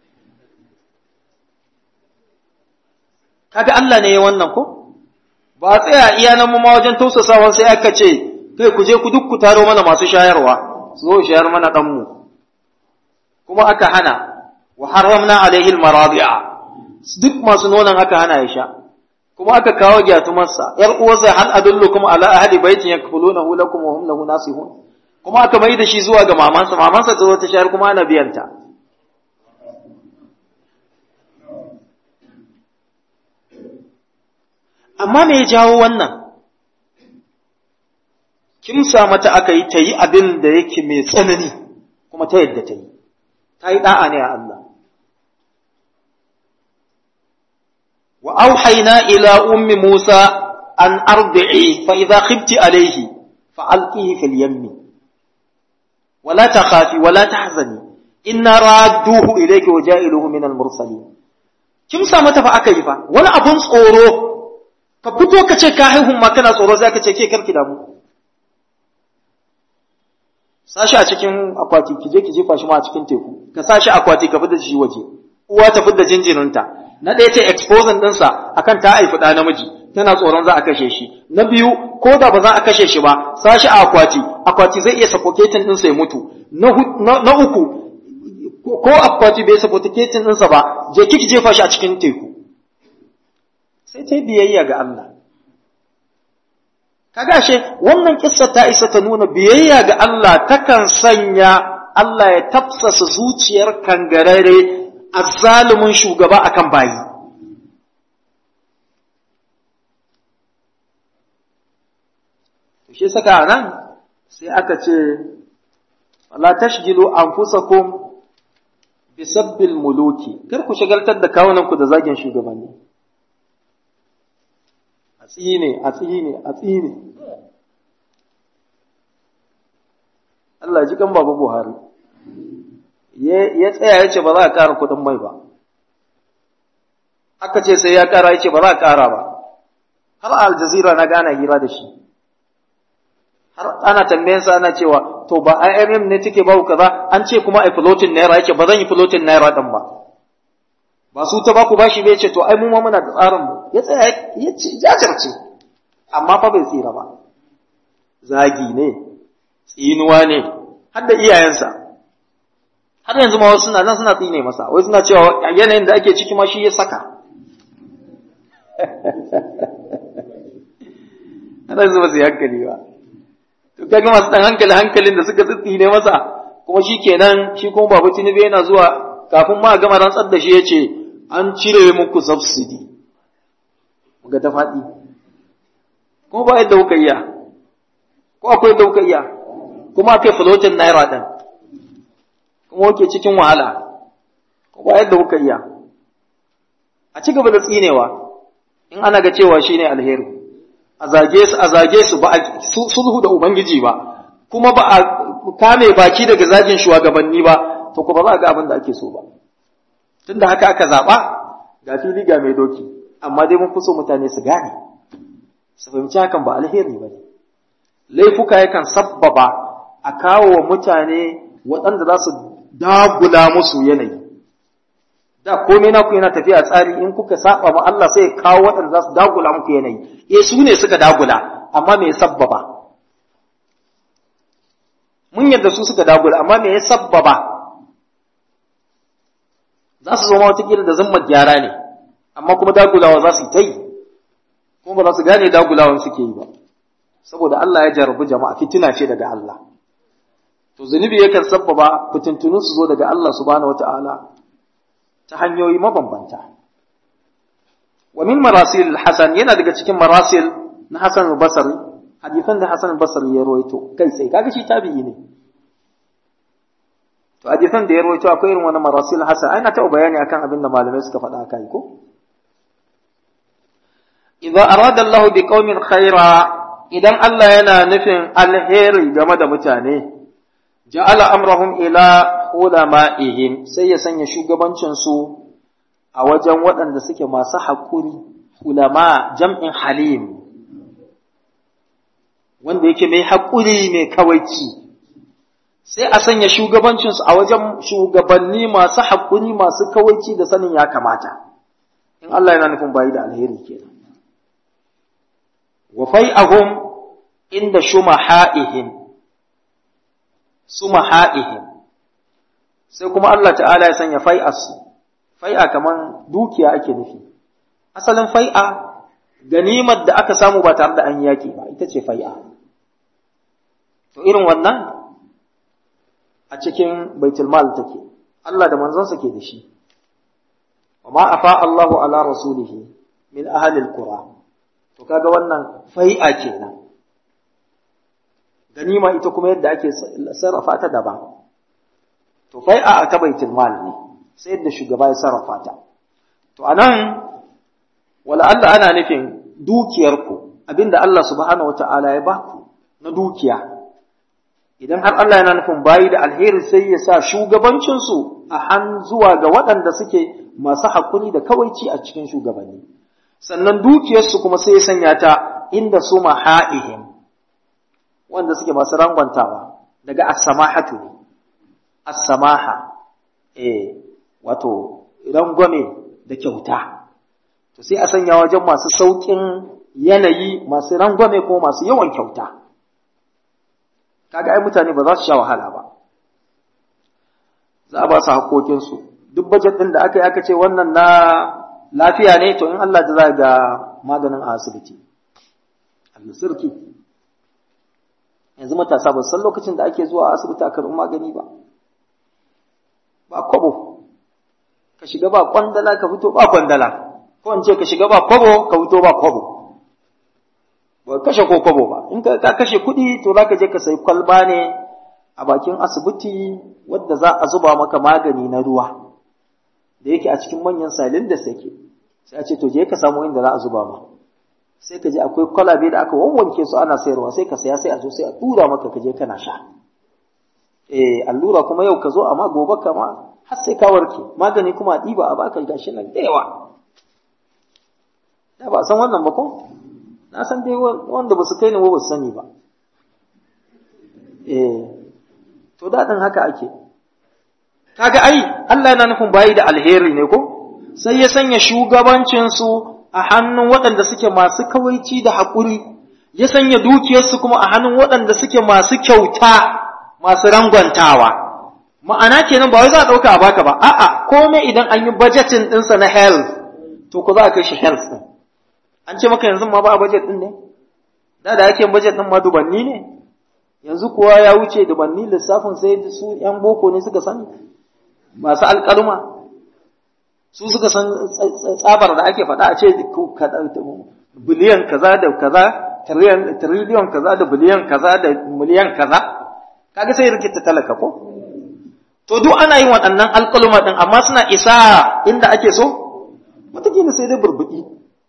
kaga Allah ne ya wannan ko ba tsaya iya nan mu ma wajen tausasawa sai aka ce kai ku je ku duk ku taro mana masu shayarwa su zo shayar mana dan mu kuma aka hana wa haramna alaihi almaradi'a duk masu nonon aka hana ya sha kuma aka kawo gyatumarsa yar uwarsa hal adullukum ala ahli baitin yakfulunahu lakum wa hum lahu nasihun kuma aka mai da shi zuwa ga mamansa mamansa ta zo ta shayar kuma ana biyanta amma me ya jawo wannan kimsa mata aka yi ta yi abin da yake mai tsanani kuma ta yadda ta yi ta yi da'a ne a Allah wa auhayna ila ummi Musa an arbi'i fa idza khifti alayhi fa alqihi fil yammi wala takhafi wala tahzani inna radduhu ilayki wa ja'iluhu min al mursalin kimsa mata fa aka yi fa wani abun tsoro ka fito ka ce ka haihun ma kana tsoro sai ka ce ke karki damu sashi a cikin akwati ki je ki jefa shi ma a cikin teku ka sashi akwati ka fita shi waje uwa ta fidda jinjirinta na ɗaya ce exposing ɗinsa akan ta haifi ɗa namiji tana tsoron za a kashe shi na biyu ko da ba za a kashe shi ba sashi a akwati akwati zai iya suffocating ɗinsa ya mutu na uku ko akwati bai suffocating ɗinsa ba je kiki jefa shi a cikin teku sai ta biyayya ga Allah kaga she wannan kissa ta isa ta nuna biyayya ga Allah takan sanya Allah ya tafsasa zuciyar kangarare azzalumin shugaba akan bayi shi saka nan sai aka ce la tashgilu anfusakum bisabbil muluki kar ku shagaltar da kawunanku da zagin shugabanni a tsine a tsine a tsine Allah ji kan baba Buhari ya tsaya ya ce ba za a ƙara kuɗin mai ba aka ce sai ya ƙara ya ce ba za a ƙara ba har aljazira na gana hira da shi har ana tambayansa ana cewa to ba IMM ne take ba kaza an ce kuma ai floating naira yake ba zan yi floating naira din ba ba su ta ba ku bashi bai ce to ai mu ma muna da tsarin mu ya tsaya ya ce jajirce amma fa bai tsira ba zagi ne tsinuwa ne har da iyayensa har yanzu ma wasu suna nan suna tsine masa wai suna cewa yanayin da ake ciki ma shi ya saka ana zuba su hankali ba to kaga masu dan hankali hankalin da suka tsitsine masa kuma shi kenan shi kuma babu tinubu yana zuwa kafin ma gama rantsar da shi ya ce an cire muku subsidy ga ta faɗi kuma ba yadda kuka iya ko akwai yadda kuka iya kuma akai floating naira ɗin kuma wake cikin wahala ko ba yadda kuka iya a ci gaba da tsinewa in ana ga cewa shine alheri a zage su a zage su ba a sulhu da ubangiji ba kuma ba a kame baki daga zagin shugabanni ba to ko ba za a ga abin da ake so ba tunda haka aka zaba ga fili ga mai doki amma dai mun fi so mutane su gane su fahimci hakan ba alheri ba ne laifuka yakan sabbaba a kawo wa mutane waɗanda za su dagula musu yanayi da komai naku yana tafiya tsari in kuka saba ma Allah sai ya kawo waɗanda za su dagula muku yanayi eh su ne suka dagula amma me ya sabbaba mun yadda su suka dagula amma me ya sabbaba za su zo ma wata da zama gyara ne amma kuma dagulawa za su yi ta yi kuma ba za su gane dagulawan suke yi ba saboda Allah ya jarabi jama'a fitina ce daga Allah to zunubi yakan sabbaba fitintunu su zo daga Allah subhanahu wata'ala ta hanyoyi mabambanta wa min marasil hasan yana daga cikin marasil na Hasan al-Basri hadisan da Hasan al-Basri ya rawaito kai sai kaga shi tabi'i ne to hadisan da ya rawaito akwai irin wani marasil hasan ai na taɓa bayani akan abin da malamai suka faɗa kai ko idza arada Allah bi qaumin khaira idan Allah yana nufin alheri game da mutane ja'ala amrahum ila ulama'ihim sai ya sanya shugabancin su a wajen waɗanda suke masu haƙuri ulama jam'in halim wanda yake mai haƙuri mai kawaici sai a sanya shugabancinsu a wajen shugabanni masu haƙuri masu kawaici da sanin ya kamata in Allah yana nufin bayi da alheri kenan wa fai'ahum inda shumaha'ihim sumaha'ihim sai kuma Allah ta'ala ya sanya fai'arsu fai'a kaman dukiya ake nufi asalin fai'a ganimar da aka samu ba tare da an yaki ba ita ce fai'a to irin wannan a cikin baitul mal take Allah da manzonsa ke da shi wa ma afa Allahu ala rasulihi min ahli alqura to kaga wannan fai'a kenan ganima ita kuma yadda ake sarrafa ta daban to fai'a ta baitul mal ne sai yadda shugaba ya sarrafa ta to anan wala Allah ana nufin dukiyarku abinda Allah subhanahu wata'ala ya baku na dukiya idan har Allah yana nufin bayi da alheri sai ya sa shugabancinsu a han zuwa ga waɗanda suke masu haƙuri da kawaici a cikin shugabanni sannan dukiyarsu kuma sai ya sanya ta inda su maha'ihim wanda suke masu rangwantawa daga as-samahatu ne as-samaha eh wato rangwame da kyauta to sai a sanya wajen masu saukin yanayi masu rangwame ko masu yawan kyauta kaga ai mutane ba za su sha wahala ba za a ba su haƙoƙinsu duk bajet ɗin da aka yi aka ce wannan na lafiya ne to in Allah da za ga maganin a asibiti al-sirki yanzu matasa ba san lokacin da ake zuwa asibiti a karɓi magani ba ba kwabo ka shiga ba kwandala ka fito ba kwandala ko in ce ka shiga ba kwabo ka fito ba kwabo ba kashe ko kwabo ba in ka kashe kuɗi to za ka je ka sayi kwalba ne a bakin asibiti wadda za a zuba maka magani na ruwa da yake a cikin manyan salin da sake sai a ce to je ka samu inda za a zuba ma sai ka je akwai kwalabe da aka wawwanke su ana sayarwa sai ka saya sai a zo sai a tura maka ka je kana sha eh allura kuma yau ka zo amma gobe kama har sai ka warke magani kuma a ɗiba a baka gashi nan da yawa da ba san wannan ba ko na san dai wanda ba su kai ni ba su sani ba eh to daɗin haka ake kaga ai Allah yana nufin bayi da alheri ne ko sai ya sanya shugabancinsu a hannun waɗanda suke masu kawaici da haƙuri ya sanya dukiyarsu kuma a hannun waɗanda suke masu kyauta masu rangwantawa ma'ana kenan ba wai za a ɗauka a baka ba a'a komai idan an yi budgeting ɗinsa na health to ko za a kai shi health ɗin an ce maka yanzu ma ba a budget ɗin ne da da ake budget ɗin ma dubanni ne yanzu kuwa ya wuce dubanni lissafin sai su ‘yan boko ne suka sani masu alƙaluma su suka san tsabar da ake faɗa a ce biliyan kaza da kaza tiriliyon kaza da biliyan kaza da miliyan kaza kaga sai rikita talaka ko to duk ana yin waɗannan alƙaluma ɗin amma suna isa inda ake so wataƙila sai dai burbuɗi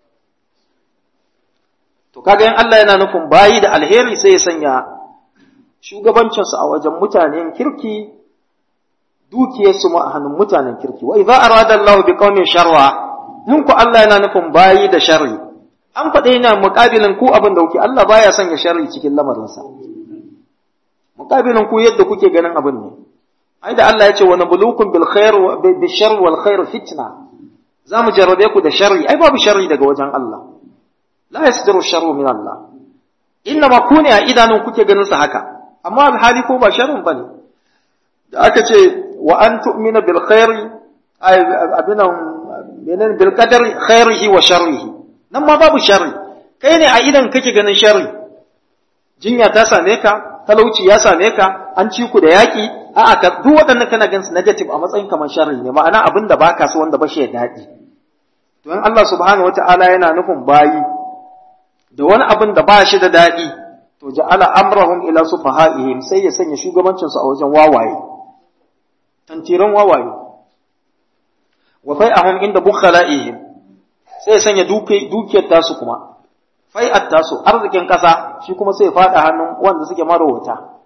to kaga yin Allah yana nufin bayi da alheri sai ya sanya shugabancinsu a wajen mutanen kirki dukiyarsu ma a hannun mutanen kirki wa idza arada Allahu bi qaumin sharra in ku Allah yana nufin bayi da sharri an faɗe yana muƙabilin ku abin da kuke Allah baya sanya sharri cikin lamarinsa muƙabilin ku yadda kuke ganin abin ne ai da Allah ya ce wa nabluukum bil khair wa bil sharri wal khair fitna za mu jarrabe ku da sharri ai babu sharri daga wajen Allah la yasdiru sharru min Allah inna ma kune a idanun kuke ganin sa haka amma alhali ko ba sharrin bane da aka ce wa an tu'mina bil khairi ay abinan menen bil qadari khairihi wa sharrihi nan ma babu sharri kai ne a idan kake ganin sharri jinya ta same ka talauci ya same ka an ci ku da yaki a'a ka duk waɗannan kana ganin su negative a matsayin kamar sharri ne ma'ana abin da baka so wanda ba shi da daɗi to in Allah subhanahu wata'ala yana nufin bayi da wani abin da ba shi da daɗi to ja'ala amrahum ila sufahaihim sai ya sanya shugabancin su a wajen wawaye tantiran wawaye wa fai'ahum inda bukhala'ihim sai ya sanya dukiyar tasu kuma fai'at tasu arzikin kasa shi kuma sai ya fada hannun wanda suke marowata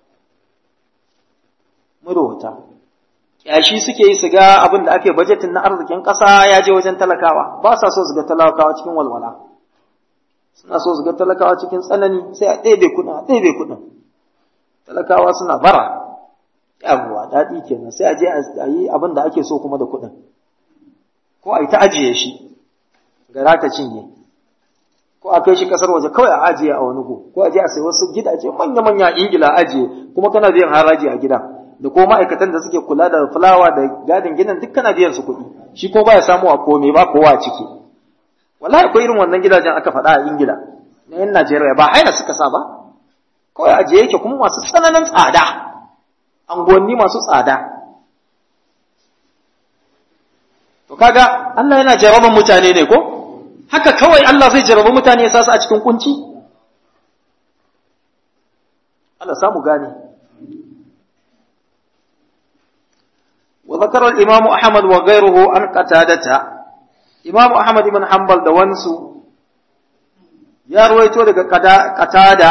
marowata yashi suke yi su ga abin da ake bajetin na arzikin kasa ya je wajen talakawa ba sa so su ga talakawa cikin walwala suna so su ga talakawa cikin tsanani sai a ɗebe kuɗin a ɗebe kuɗin talakawa suna bara yawwa daɗi kenan sai a je a yi abin da ake so kuma da kuɗin ko a yi ta ajiye shi gara ta cinye ko a kai shi ƙasar waje kawai a ajiye a wani go ko a je a sayi wasu gidaje manya-manya a ingila a ajiye kuma kana biyan haraji a gida da ko ma'aikatan da suke kula da fulawa da gadin gidan duk kana biyan su kuɗi shi ko baya samu a komai ba kowa a ciki wallahi akwai irin wannan gidajen aka faɗa a ingila na yan najeriya ba haya suka sa ba kawai ajiye yake kuma masu tsananin tsada anguwanni masu tsada to kaga Allah yana jaraban mutane ne ko haka kawai Allah zai jaraba mutane ya sa su a cikin kunci Allah samu gane wa zakara al-imam Ahmad wa ghayruhu an qatadata Imam Ahmad ibn Hanbal da wansu ya ruwaito daga qatada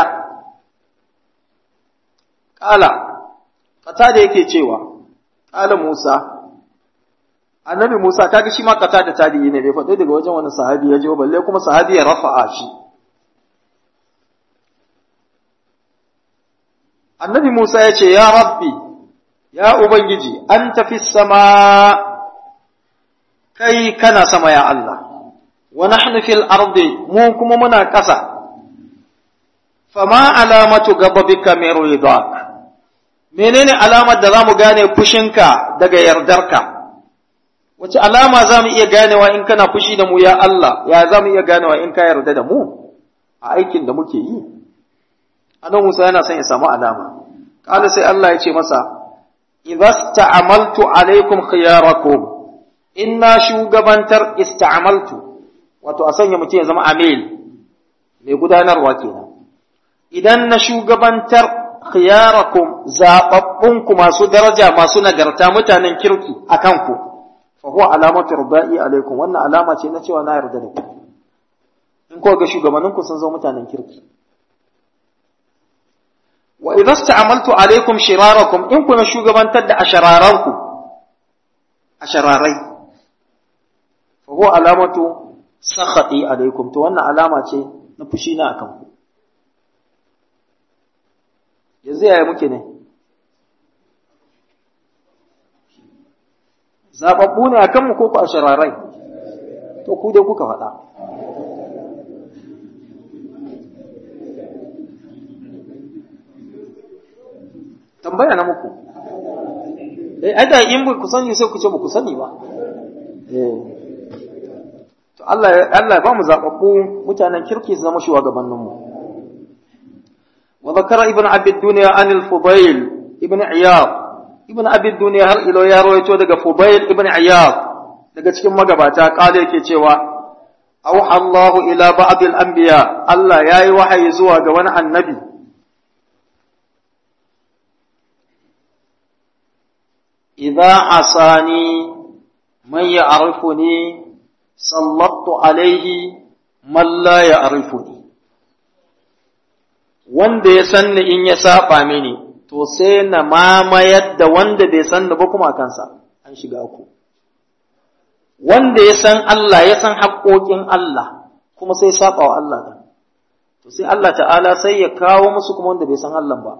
qala qatada yake cewa qala Musa annabi Musa kaga shi ma qatada tabi'i ne bai faɗi daga wajen wani sahabi ya je balle kuma sahabi ya rafa'a shi annabi Musa ya ce ya rabbi ya ubangiji an tafi sama kai kana sama ya Allah wa nahnu fil ardi mu kuma muna ƙasa fama alamatu gababika min ridak menene alamar da zamu gane fushinka daga yardarka wace alama zamu iya ganewa in kana fushi da mu ya Allah ya zamu iya ganewa in ka yarda da mu a aikin da muke yi annabi Musa yana son ya samu alama kala sai Allah ya ce masa idza sta'amaltu alaikum khiyarakum inna shugabantar ista'amaltu wato a sanya mutum ya zama amil mai gudanarwa kenan idan na shugabantar khiyarakum zababbunku masu daraja masu nagarta mutanen kirki a kanku fa huwa alamatu rubai alaikum wannan alama ce na cewa na yarda da ku in ko ga shugabanninku sun zo mutanen kirki wa idza sta'amaltu alaikum shirarakum in kuna shugabantar da ashararanku ashararai fa huwa alamatu sakhati alaikum to wannan alama ce na fushi na akan ku yanzu yaya muke ne zababbu ne akan mu ko ku ashararai to ku dai kuka faɗa tambaya na muku eh ai da in ba ku sani sai ku ce ba ku sani ba eh to Allah Allah ba mu zababbu mutanen kirki su zama shugabannin mu wa zakara ibn abi dunya an al-fudayl ibn iyad ibn abi dunya har ilo ya rawaito daga fudayl ibn iyad daga cikin magabata kale yake cewa auha Allah ila ba'd al-anbiya Allah yayi wahayi zuwa ga wani annabi إذا عصاني من يعرفني سلطت عليه من لا يعرفني wanda ya sanni in ya saba mini to sai na mamayar da wanda bai sanni ba kuma a kansa an shiga ku wanda ya san Allah ya san haƙoƙin Allah kuma sai saba wa Allah da to sai Allah ta'ala sai ya kawo musu kuma wanda bai san Allah ba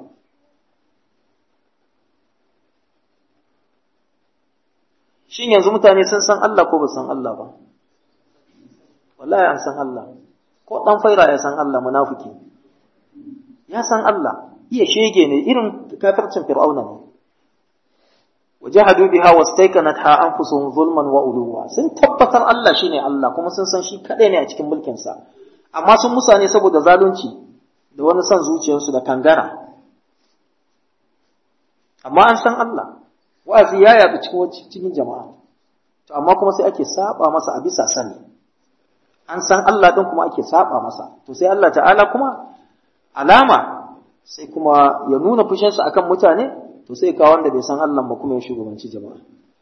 shin yanzu mutane sun san Allah ko ba san Allah ba wallahi an san Allah ko dan faira ya san Allah munafiki ya san Allah iya shege ne irin kafircin fir'auna ne wajahadu biha wastaykanatha anfusuhum zulman wa uluwa sun tabbatar Allah shine Allah kuma sun san shi kadai ne a cikin mulkin sa amma sun musa ne saboda zalunci da wani son zuciyarsu da kangara amma an san Allah wa'azi ya yaɗu cikin cikin jama'a to amma kuma sai ake saba masa a bisa sani an san Allah din kuma ake saba masa to sai Allah ta'ala kuma alama sai kuma ya nuna fushinsa akan mutane to sai ka wanda bai san Allah ba kuma ya shugabanci jama'a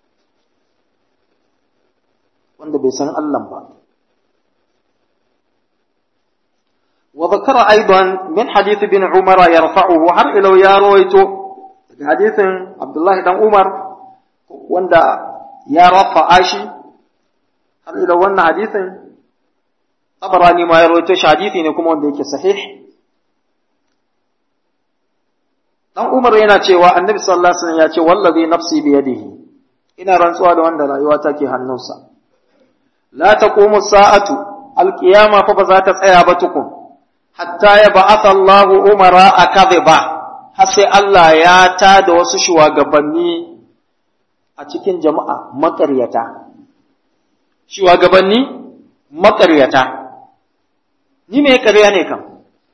wanda bai san Allah ba وذكر أيضا من حديث ابن عمر يرفعه هر إلو يا رويتو hadithin Abdullahi dan Umar wanda ya rafa shi har ila wannan hadithin Tabarani ma ya rawaito shi hadithi ne kuma wanda yake sahih dan Umar yana cewa Annabi sallallahu alaihi wasallam ya ce wallazi nafsi bi yadihi ina rantsuwa da wanda rayuwa take hannunsa la taqumu sa'atu alqiyama fa ba za ta tsaya ba tukun hatta ya ba'atha Allahu umara akadhiba har sai Allah ya ta da wasu shugabanni a cikin jama'a maƙaryata. Shugabanni maƙaryata. Ni me ƙarya ne kan?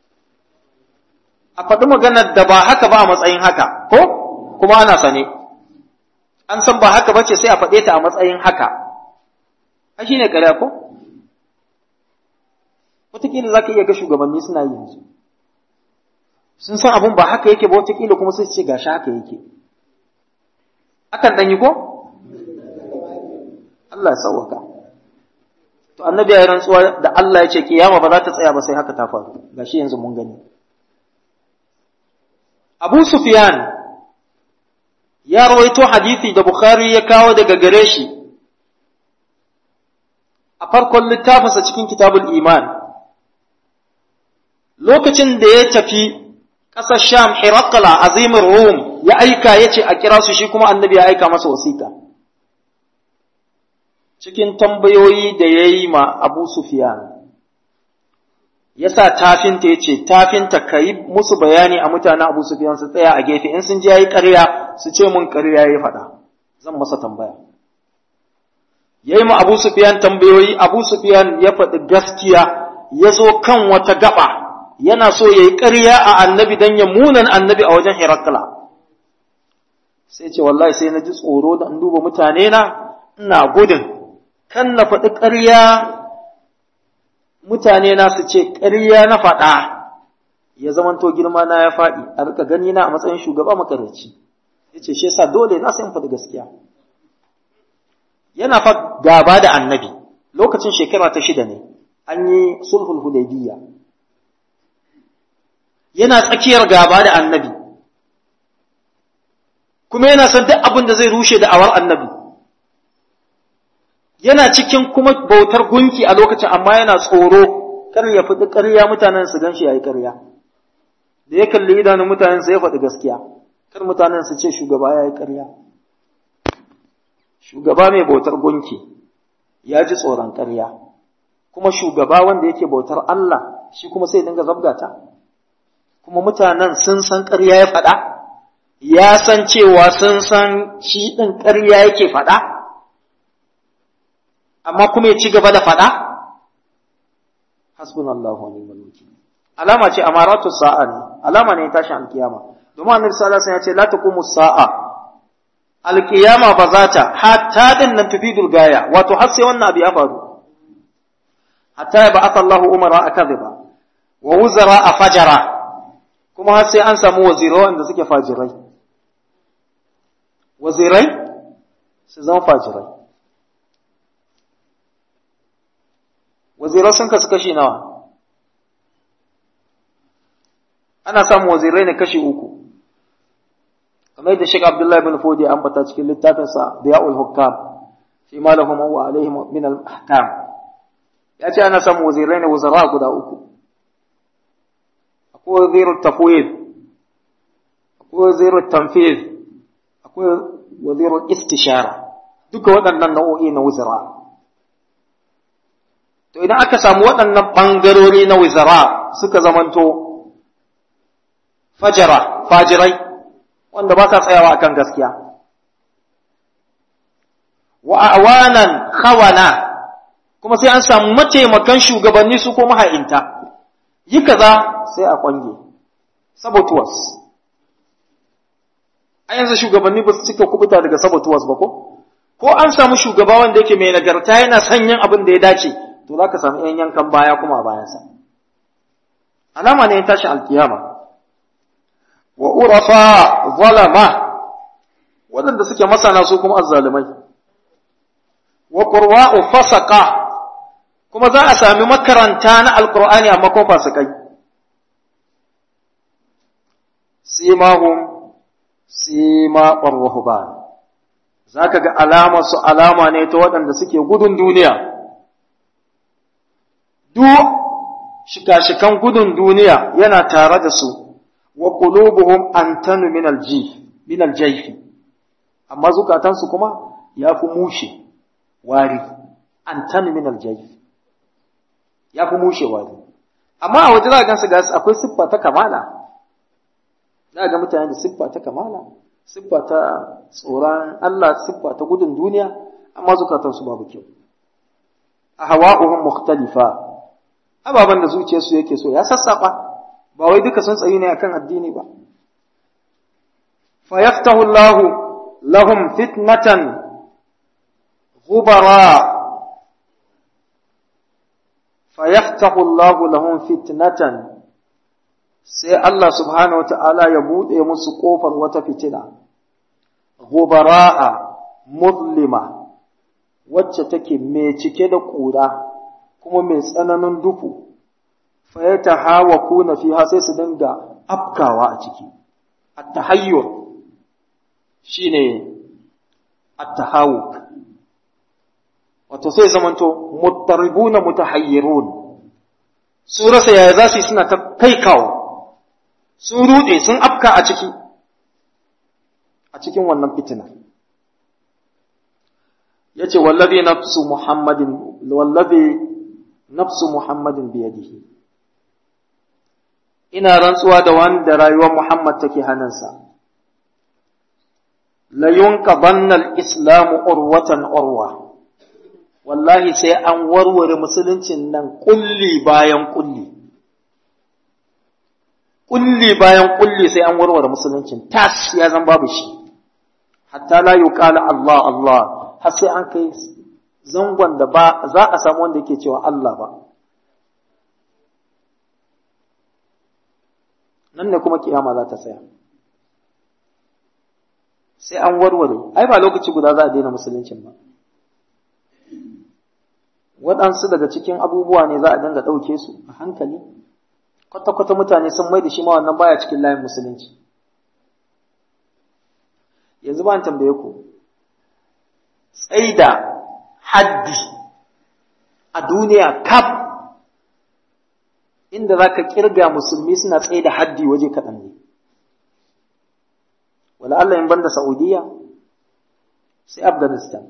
A faɗi maganar da ba haka ba a matsayin haka, ko? Kuma ana sane. An san ba haka ba ce sai a faɗe ta a matsayin haka. A shi ne ƙarya ko? Wataƙila za ka iya ga shugabanni suna yi yanzu. sun san abun ba haka yake ba wataƙila kuma sai ce gashi haka yake akan ɗan yi ko Allah ya sauwaka to annabi ya yi rantsuwa da Allah ya ce kiyama ba za ta tsaya ba sai haka ta faru gashi yanzu mun gani Abu Sufyan ya rawaito hadisi da Bukhari ya kawo daga gare shi a farkon littafinsa cikin kitabul iman lokacin da ya tafi ƙasar Sham Hirakla azimin Rum ya aika ya ce a kira su shi kuma annabi ya aika masa wasiƙa. Cikin tambayoyi da ya yi ma Abu Sufyan, ya sa tafinta ya ce, tafinta ka yi musu bayani a mutanen Abu Sufyan su tsaya a gefe, in sun ji ya yi ƙarya su ce mun ƙarya ya faɗa, zan masa tambaya. Ya yi ma Abu Sufyan tambayoyi, Abu Sufyan ya faɗi gaskiya, ya zo kan wata gaba. yana so ya yi ƙarya a annabi don ya munan annabi a wajen Herakla. Sai ce, wallahi sai na ji tsoro da in duba mutane na, ina gudun, kan na faɗi ƙarya mutane na su ce ƙarya na faɗa, ya zamanto girma na ya faɗi, a rika gani na a matsayin shugaba makarici. Ya ce, shi yasa dole na sai in faɗi gaskiya. Yana fa gaba da annabi, lokacin shekara ta shida ne, an yi sulhul hudaybiyya. yana tsakiyar gaba da annabi kuma yana son duk abin da zai rushe da awar annabi yana cikin kuma bautar gunki a lokacin amma yana tsoro kar ya faɗi ƙarya mutanen su ganshi yayi ƙarya da ya kalli idanun mutanen su ya faɗi gaskiya kar mutanen su ce shugaba yayi ƙarya shugaba mai bautar gunki ya ji tsoron ƙarya kuma shugaba wanda yake bautar Allah shi kuma sai dinga zabgata kuma mutanen sun san ƙarya ya faɗa, ya san cewa sun san shi ɗin ƙarya yake faɗa, amma kuma ya ci gaba da faɗa? Hasbun Allah wa ni'mal wakil. Alama ce amaratu sa'a ne, alama ne tashin alkiyama. Domin annabi sallallahu alaihi wasallam ya ce la taqumu sa'a. Alkiyama ba za ta hatta din nan tufidul gaya, wato har sai wannan abu ya faru. Hatta ya ba'atha Allahu umara akadhiba wa wuzara a fajara kuma har sai an samu wazirai wanda suke fajirai wazirai su zama fajirai wazirai sun kasu kashi nawa ana samun wazirai ne kashi uku kamar yadda Sheikh Abdullahi bin Fodi an bata cikin littafinsa Diya'ul Hukam fi ma lahum wa alaihim min al-ahkam ya ce ana samun wazirai ne wazara guda uku akwai wazirul tafwid akwai wazirul tanfiz akwai wazirul istishara duka waɗannan nau'o'i na wuzara to idan aka samu waɗannan ɓangarori na wuzara suka zamanto fajara fajirai wanda ba sa tsayawa akan gaskiya wa awanan khawana kuma sai an samu mataimakan shugabanni su ko maha'inta yi kaza sai a kwange sabotuwas a yanzu shugabanni ba su cika kubuta daga sabotuwas ba ko ko an samu shugaba wanda yake mai nagarta yana sanyin abin da ya dace to za ka samu yan yankan baya kuma a bayansa alama ne ya tashi alkiyama wa urafa zalama waɗanda suke masana su kuma azzalumai wa qurwa'u fasaqa kuma za a sami makaranta na alqur'ani amma ko fasikai simahum sima qarruhban zaka ga alama su alama ne ta waɗanda suke gudun duniya duk shika-shikan gudun duniya yana tare da su wa qulubuhum antanu min aljif min aljayfi amma zukatansu kuma yafi mushe wari antanu min aljayf yafi mushe wari amma a waje za ka gansu ga akwai siffa ta kamala za ga mutane da siffa ta kamala siffa ta tsoron Allah siffa ta gudun duniya amma zukatansu babu kyau a hawa'uhum mukhtalifa ababan da zuciyarsu yake so ya sassaba ba wai duka sun tsayi ne akan addini ba fa yaftahu Allah lahum fitnatan ghubara fa yaftahu Allah lahum fitnatan sai Allah subhanahu wata'ala ya bude musu kofar wata fitina ghubara'a muzlima wacce take mai cike da ƙura kuma mai tsananin duhu fayyata hawa kuna fiha sai su dinga afkawa a ciki at-tahayyur shine at-tahawuk wato sai zamanto muttaribuna mutahayyirun su rasa yaya za su yi suna ta kai kawo sun rude sun afka a ciki a cikin wannan fitina yace wallazi nafsu muhammadin wallazi nafsu muhammadin biyadihi ina rantsuwa da wanda rayuwar muhammad take hannunsa la yunqadanna al-islamu urwatan urwa wallahi sai an warware musuluncin nan kulli bayan kulli kulli bayan kulli sai an warware musuluncin tas ya zan babu shi hatta la yuqala Allah Allah har sai an kai zangon da ba za a samu wanda yake cewa Allah ba nan ne kuma kiyama za ta tsaya sai an warware ai ba lokaci guda za a daina musuluncin ba waɗansu daga cikin abubuwa ne za a dinga ɗauke su a hankali kwata-kwata mutane sun mai da shi ma wannan baya cikin layin musulunci yanzu ba tambaye ku tsaida haddi a duniya kaf inda za ka kirga musulmi suna tsaida haddi waje kaɗan ne wala Allah in banda Saudiya sai Afghanistan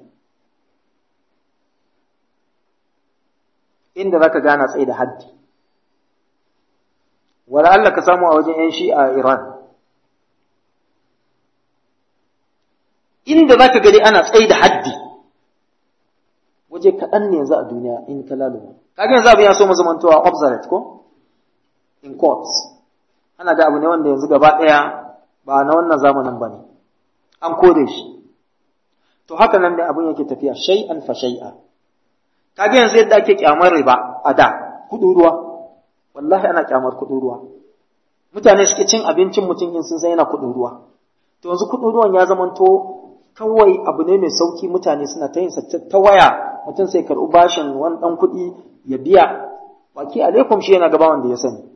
inda za ka gana tsaida haddi wala Allah ka samu a wajen 'yan shi a Iran inda za ka gani ana tsaye da haddi waje kaɗan ne yanzu a duniya in ka laluma kaga yanzu abin ya so mazamantowa obsolete ko in courts ana da abu ne wanda yanzu gaba ɗaya ba na wannan zamanin ba ne an kore shi to haka nan da abin yake tafiya shay'an fa shay'a kaga yanzu yadda ake kyamar riba a da kuɗin ruwa wallahi ana kyamar kuɗin ruwa mutane suke cin abincin mutum in sun san yana kuɗin ruwa to yanzu kuɗin ruwan ya zamanto kawai abu ne mai sauki mutane suna ta yin ta waya mutum sai karɓi bashin wani ɗan kuɗi ya biya waki alaikum shi yana gaba wanda ya sani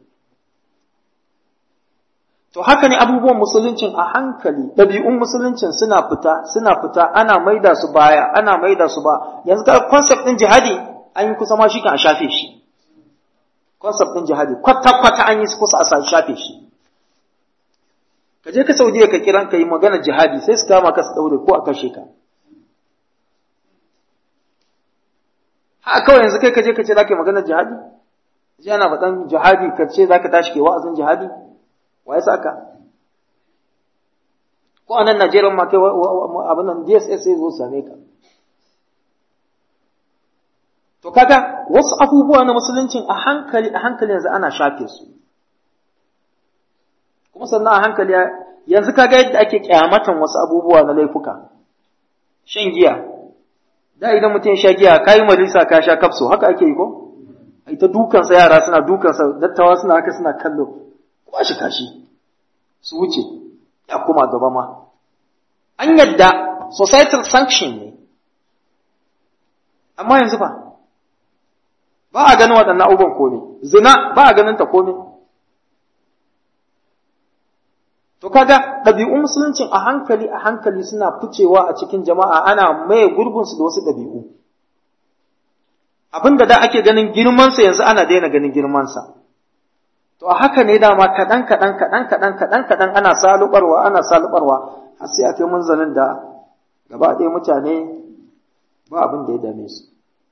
to haka ne abubuwan musuluncin a hankali ɗabi'un musuluncin suna fita suna fita ana maida su baya ana maida su ba yanzu ka concept ɗin jihadi an yi kusa ma shi kan a shafe shi concept ɗin jihadi kwata-kwata an yi kusa a shafe shi ka je ka saudiya ka kiran ka yi magana jihadi sai su kama ka su daure ko a kashe ka ha kawai yanzu kai ka je ka ce za ka yi magana jihadi ji ana faɗan jihadi ka ce za ka tashi ke wa'azin jihadi wa ya saka ko a nan najeriya ma kai abin nan dss sai zo same ka to kaga wasu abubuwa na musuluncin a hankali a hankali yanzu ana shafe su kuma sannan a hankali yanzu kaga yadda ake kyamatan wasu abubuwa na laifuka shan giya da idan mutum ya sha giya kayi majalisa ka sha kafso haka ake yi ko ai ta dukansa yara suna dukansa dattawa suna haka suna kallo kwashi kashi su wuce ya kuma gaba ma an yadda societal sanction ne amma yanzu ba ba a ganin waɗannan abubuwan komai zina ba a ganin ta komai To kaga ɗabi'un musuluncin a hankali a hankali suna ficewa a cikin jama'a ana maye gurbinsu da wasu ɗabi'u. Abin da da ake ganin girmansa yanzu ana daina ganin girmansa. To a haka ne dama kaɗan kaɗan kaɗan kaɗan kaɗan kaɗan ana salubarwa ana salubarwa har sai a kai munzalin da gaba ɗaya mutane ba abin da ya dame su.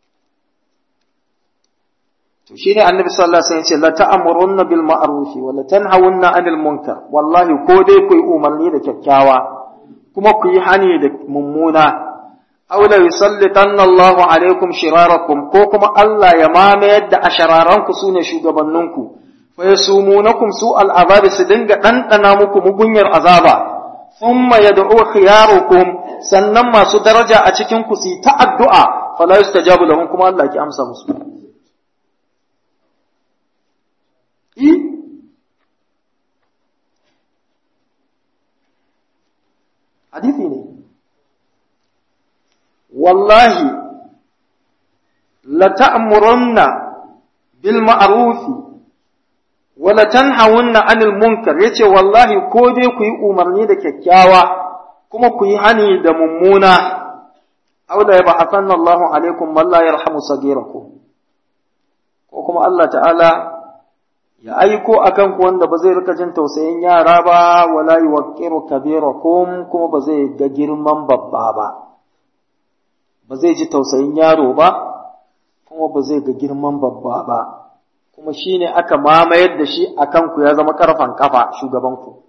to shine annabi sallallahu alaihi wasallam ya ce la ta'murunna bil ma'ruf wa la tanhawunna 'anil munkar wallahi ko dai ku yi umarni da kyakkyawa kuma ku yi hani da mummuna aw la yusallitanna Allahu alaikum shirarakum ko kuma Allah ya mamayar da ashararanku sune shugabanninku fa yasumunakum su al'azab su dinga dandana muku mugunyar azaba thumma yad'u khiyarukum sannan masu daraja a cikin ku su ta addu'a fala yustajabu lahum kuma Allah ki amsa musu I? Hadithi ne. Wallahi, la ta'murunna bil ma'rufi wa la tanhawunna 'anil munkar yace wallahi ko dai ku yi umarni da kyakkyawa kuma ku yi hani da mummuna aw la yab'athanna Allahu alaikum man la yarhamu sagirakum ko kuma Allah ta'ala ya aiko akan ku wanda ba zai rika jin tausayin yara ba wala yuwaqqiru kabirakum kuma ba zai ga girman babba ba ba zai ji tausayin yaro ba kuma ba zai ga girman babba ba kuma shine aka mamayar da shi akan ku ya zama karfan kafa shugaban ku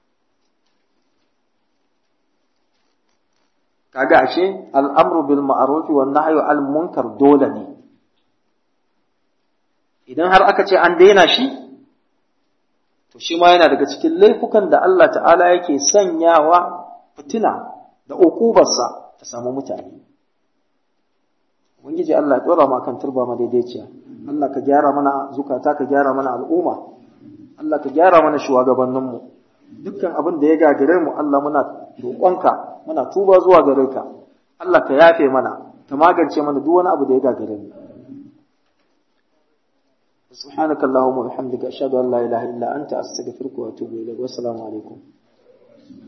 kaga ashe al'amru bil ma'ruf wan nahyu al munkar dole ne idan har aka ce an daina shi to shi ma yana daga cikin laifukan da Allah ta'ala yake sanyawa fitina da ukubarsa ta samu mutane ubangiji Allah ya dora ma kan turba ma daidaiciya Allah ka gyara mana zukata ka gyara mana al'umma Allah ka gyara mana shugabanninmu dukkan abin da ya gagare mu Allah muna roƙonka muna tuba zuwa gare ka Allah ka yafe mana ka magance mana duk wani abu da ya gagare mu سبحانك اللهم وبحمدك أشهد أن لا إله إلا أنت أستغفرك وأتوب إليك والسلام عليكم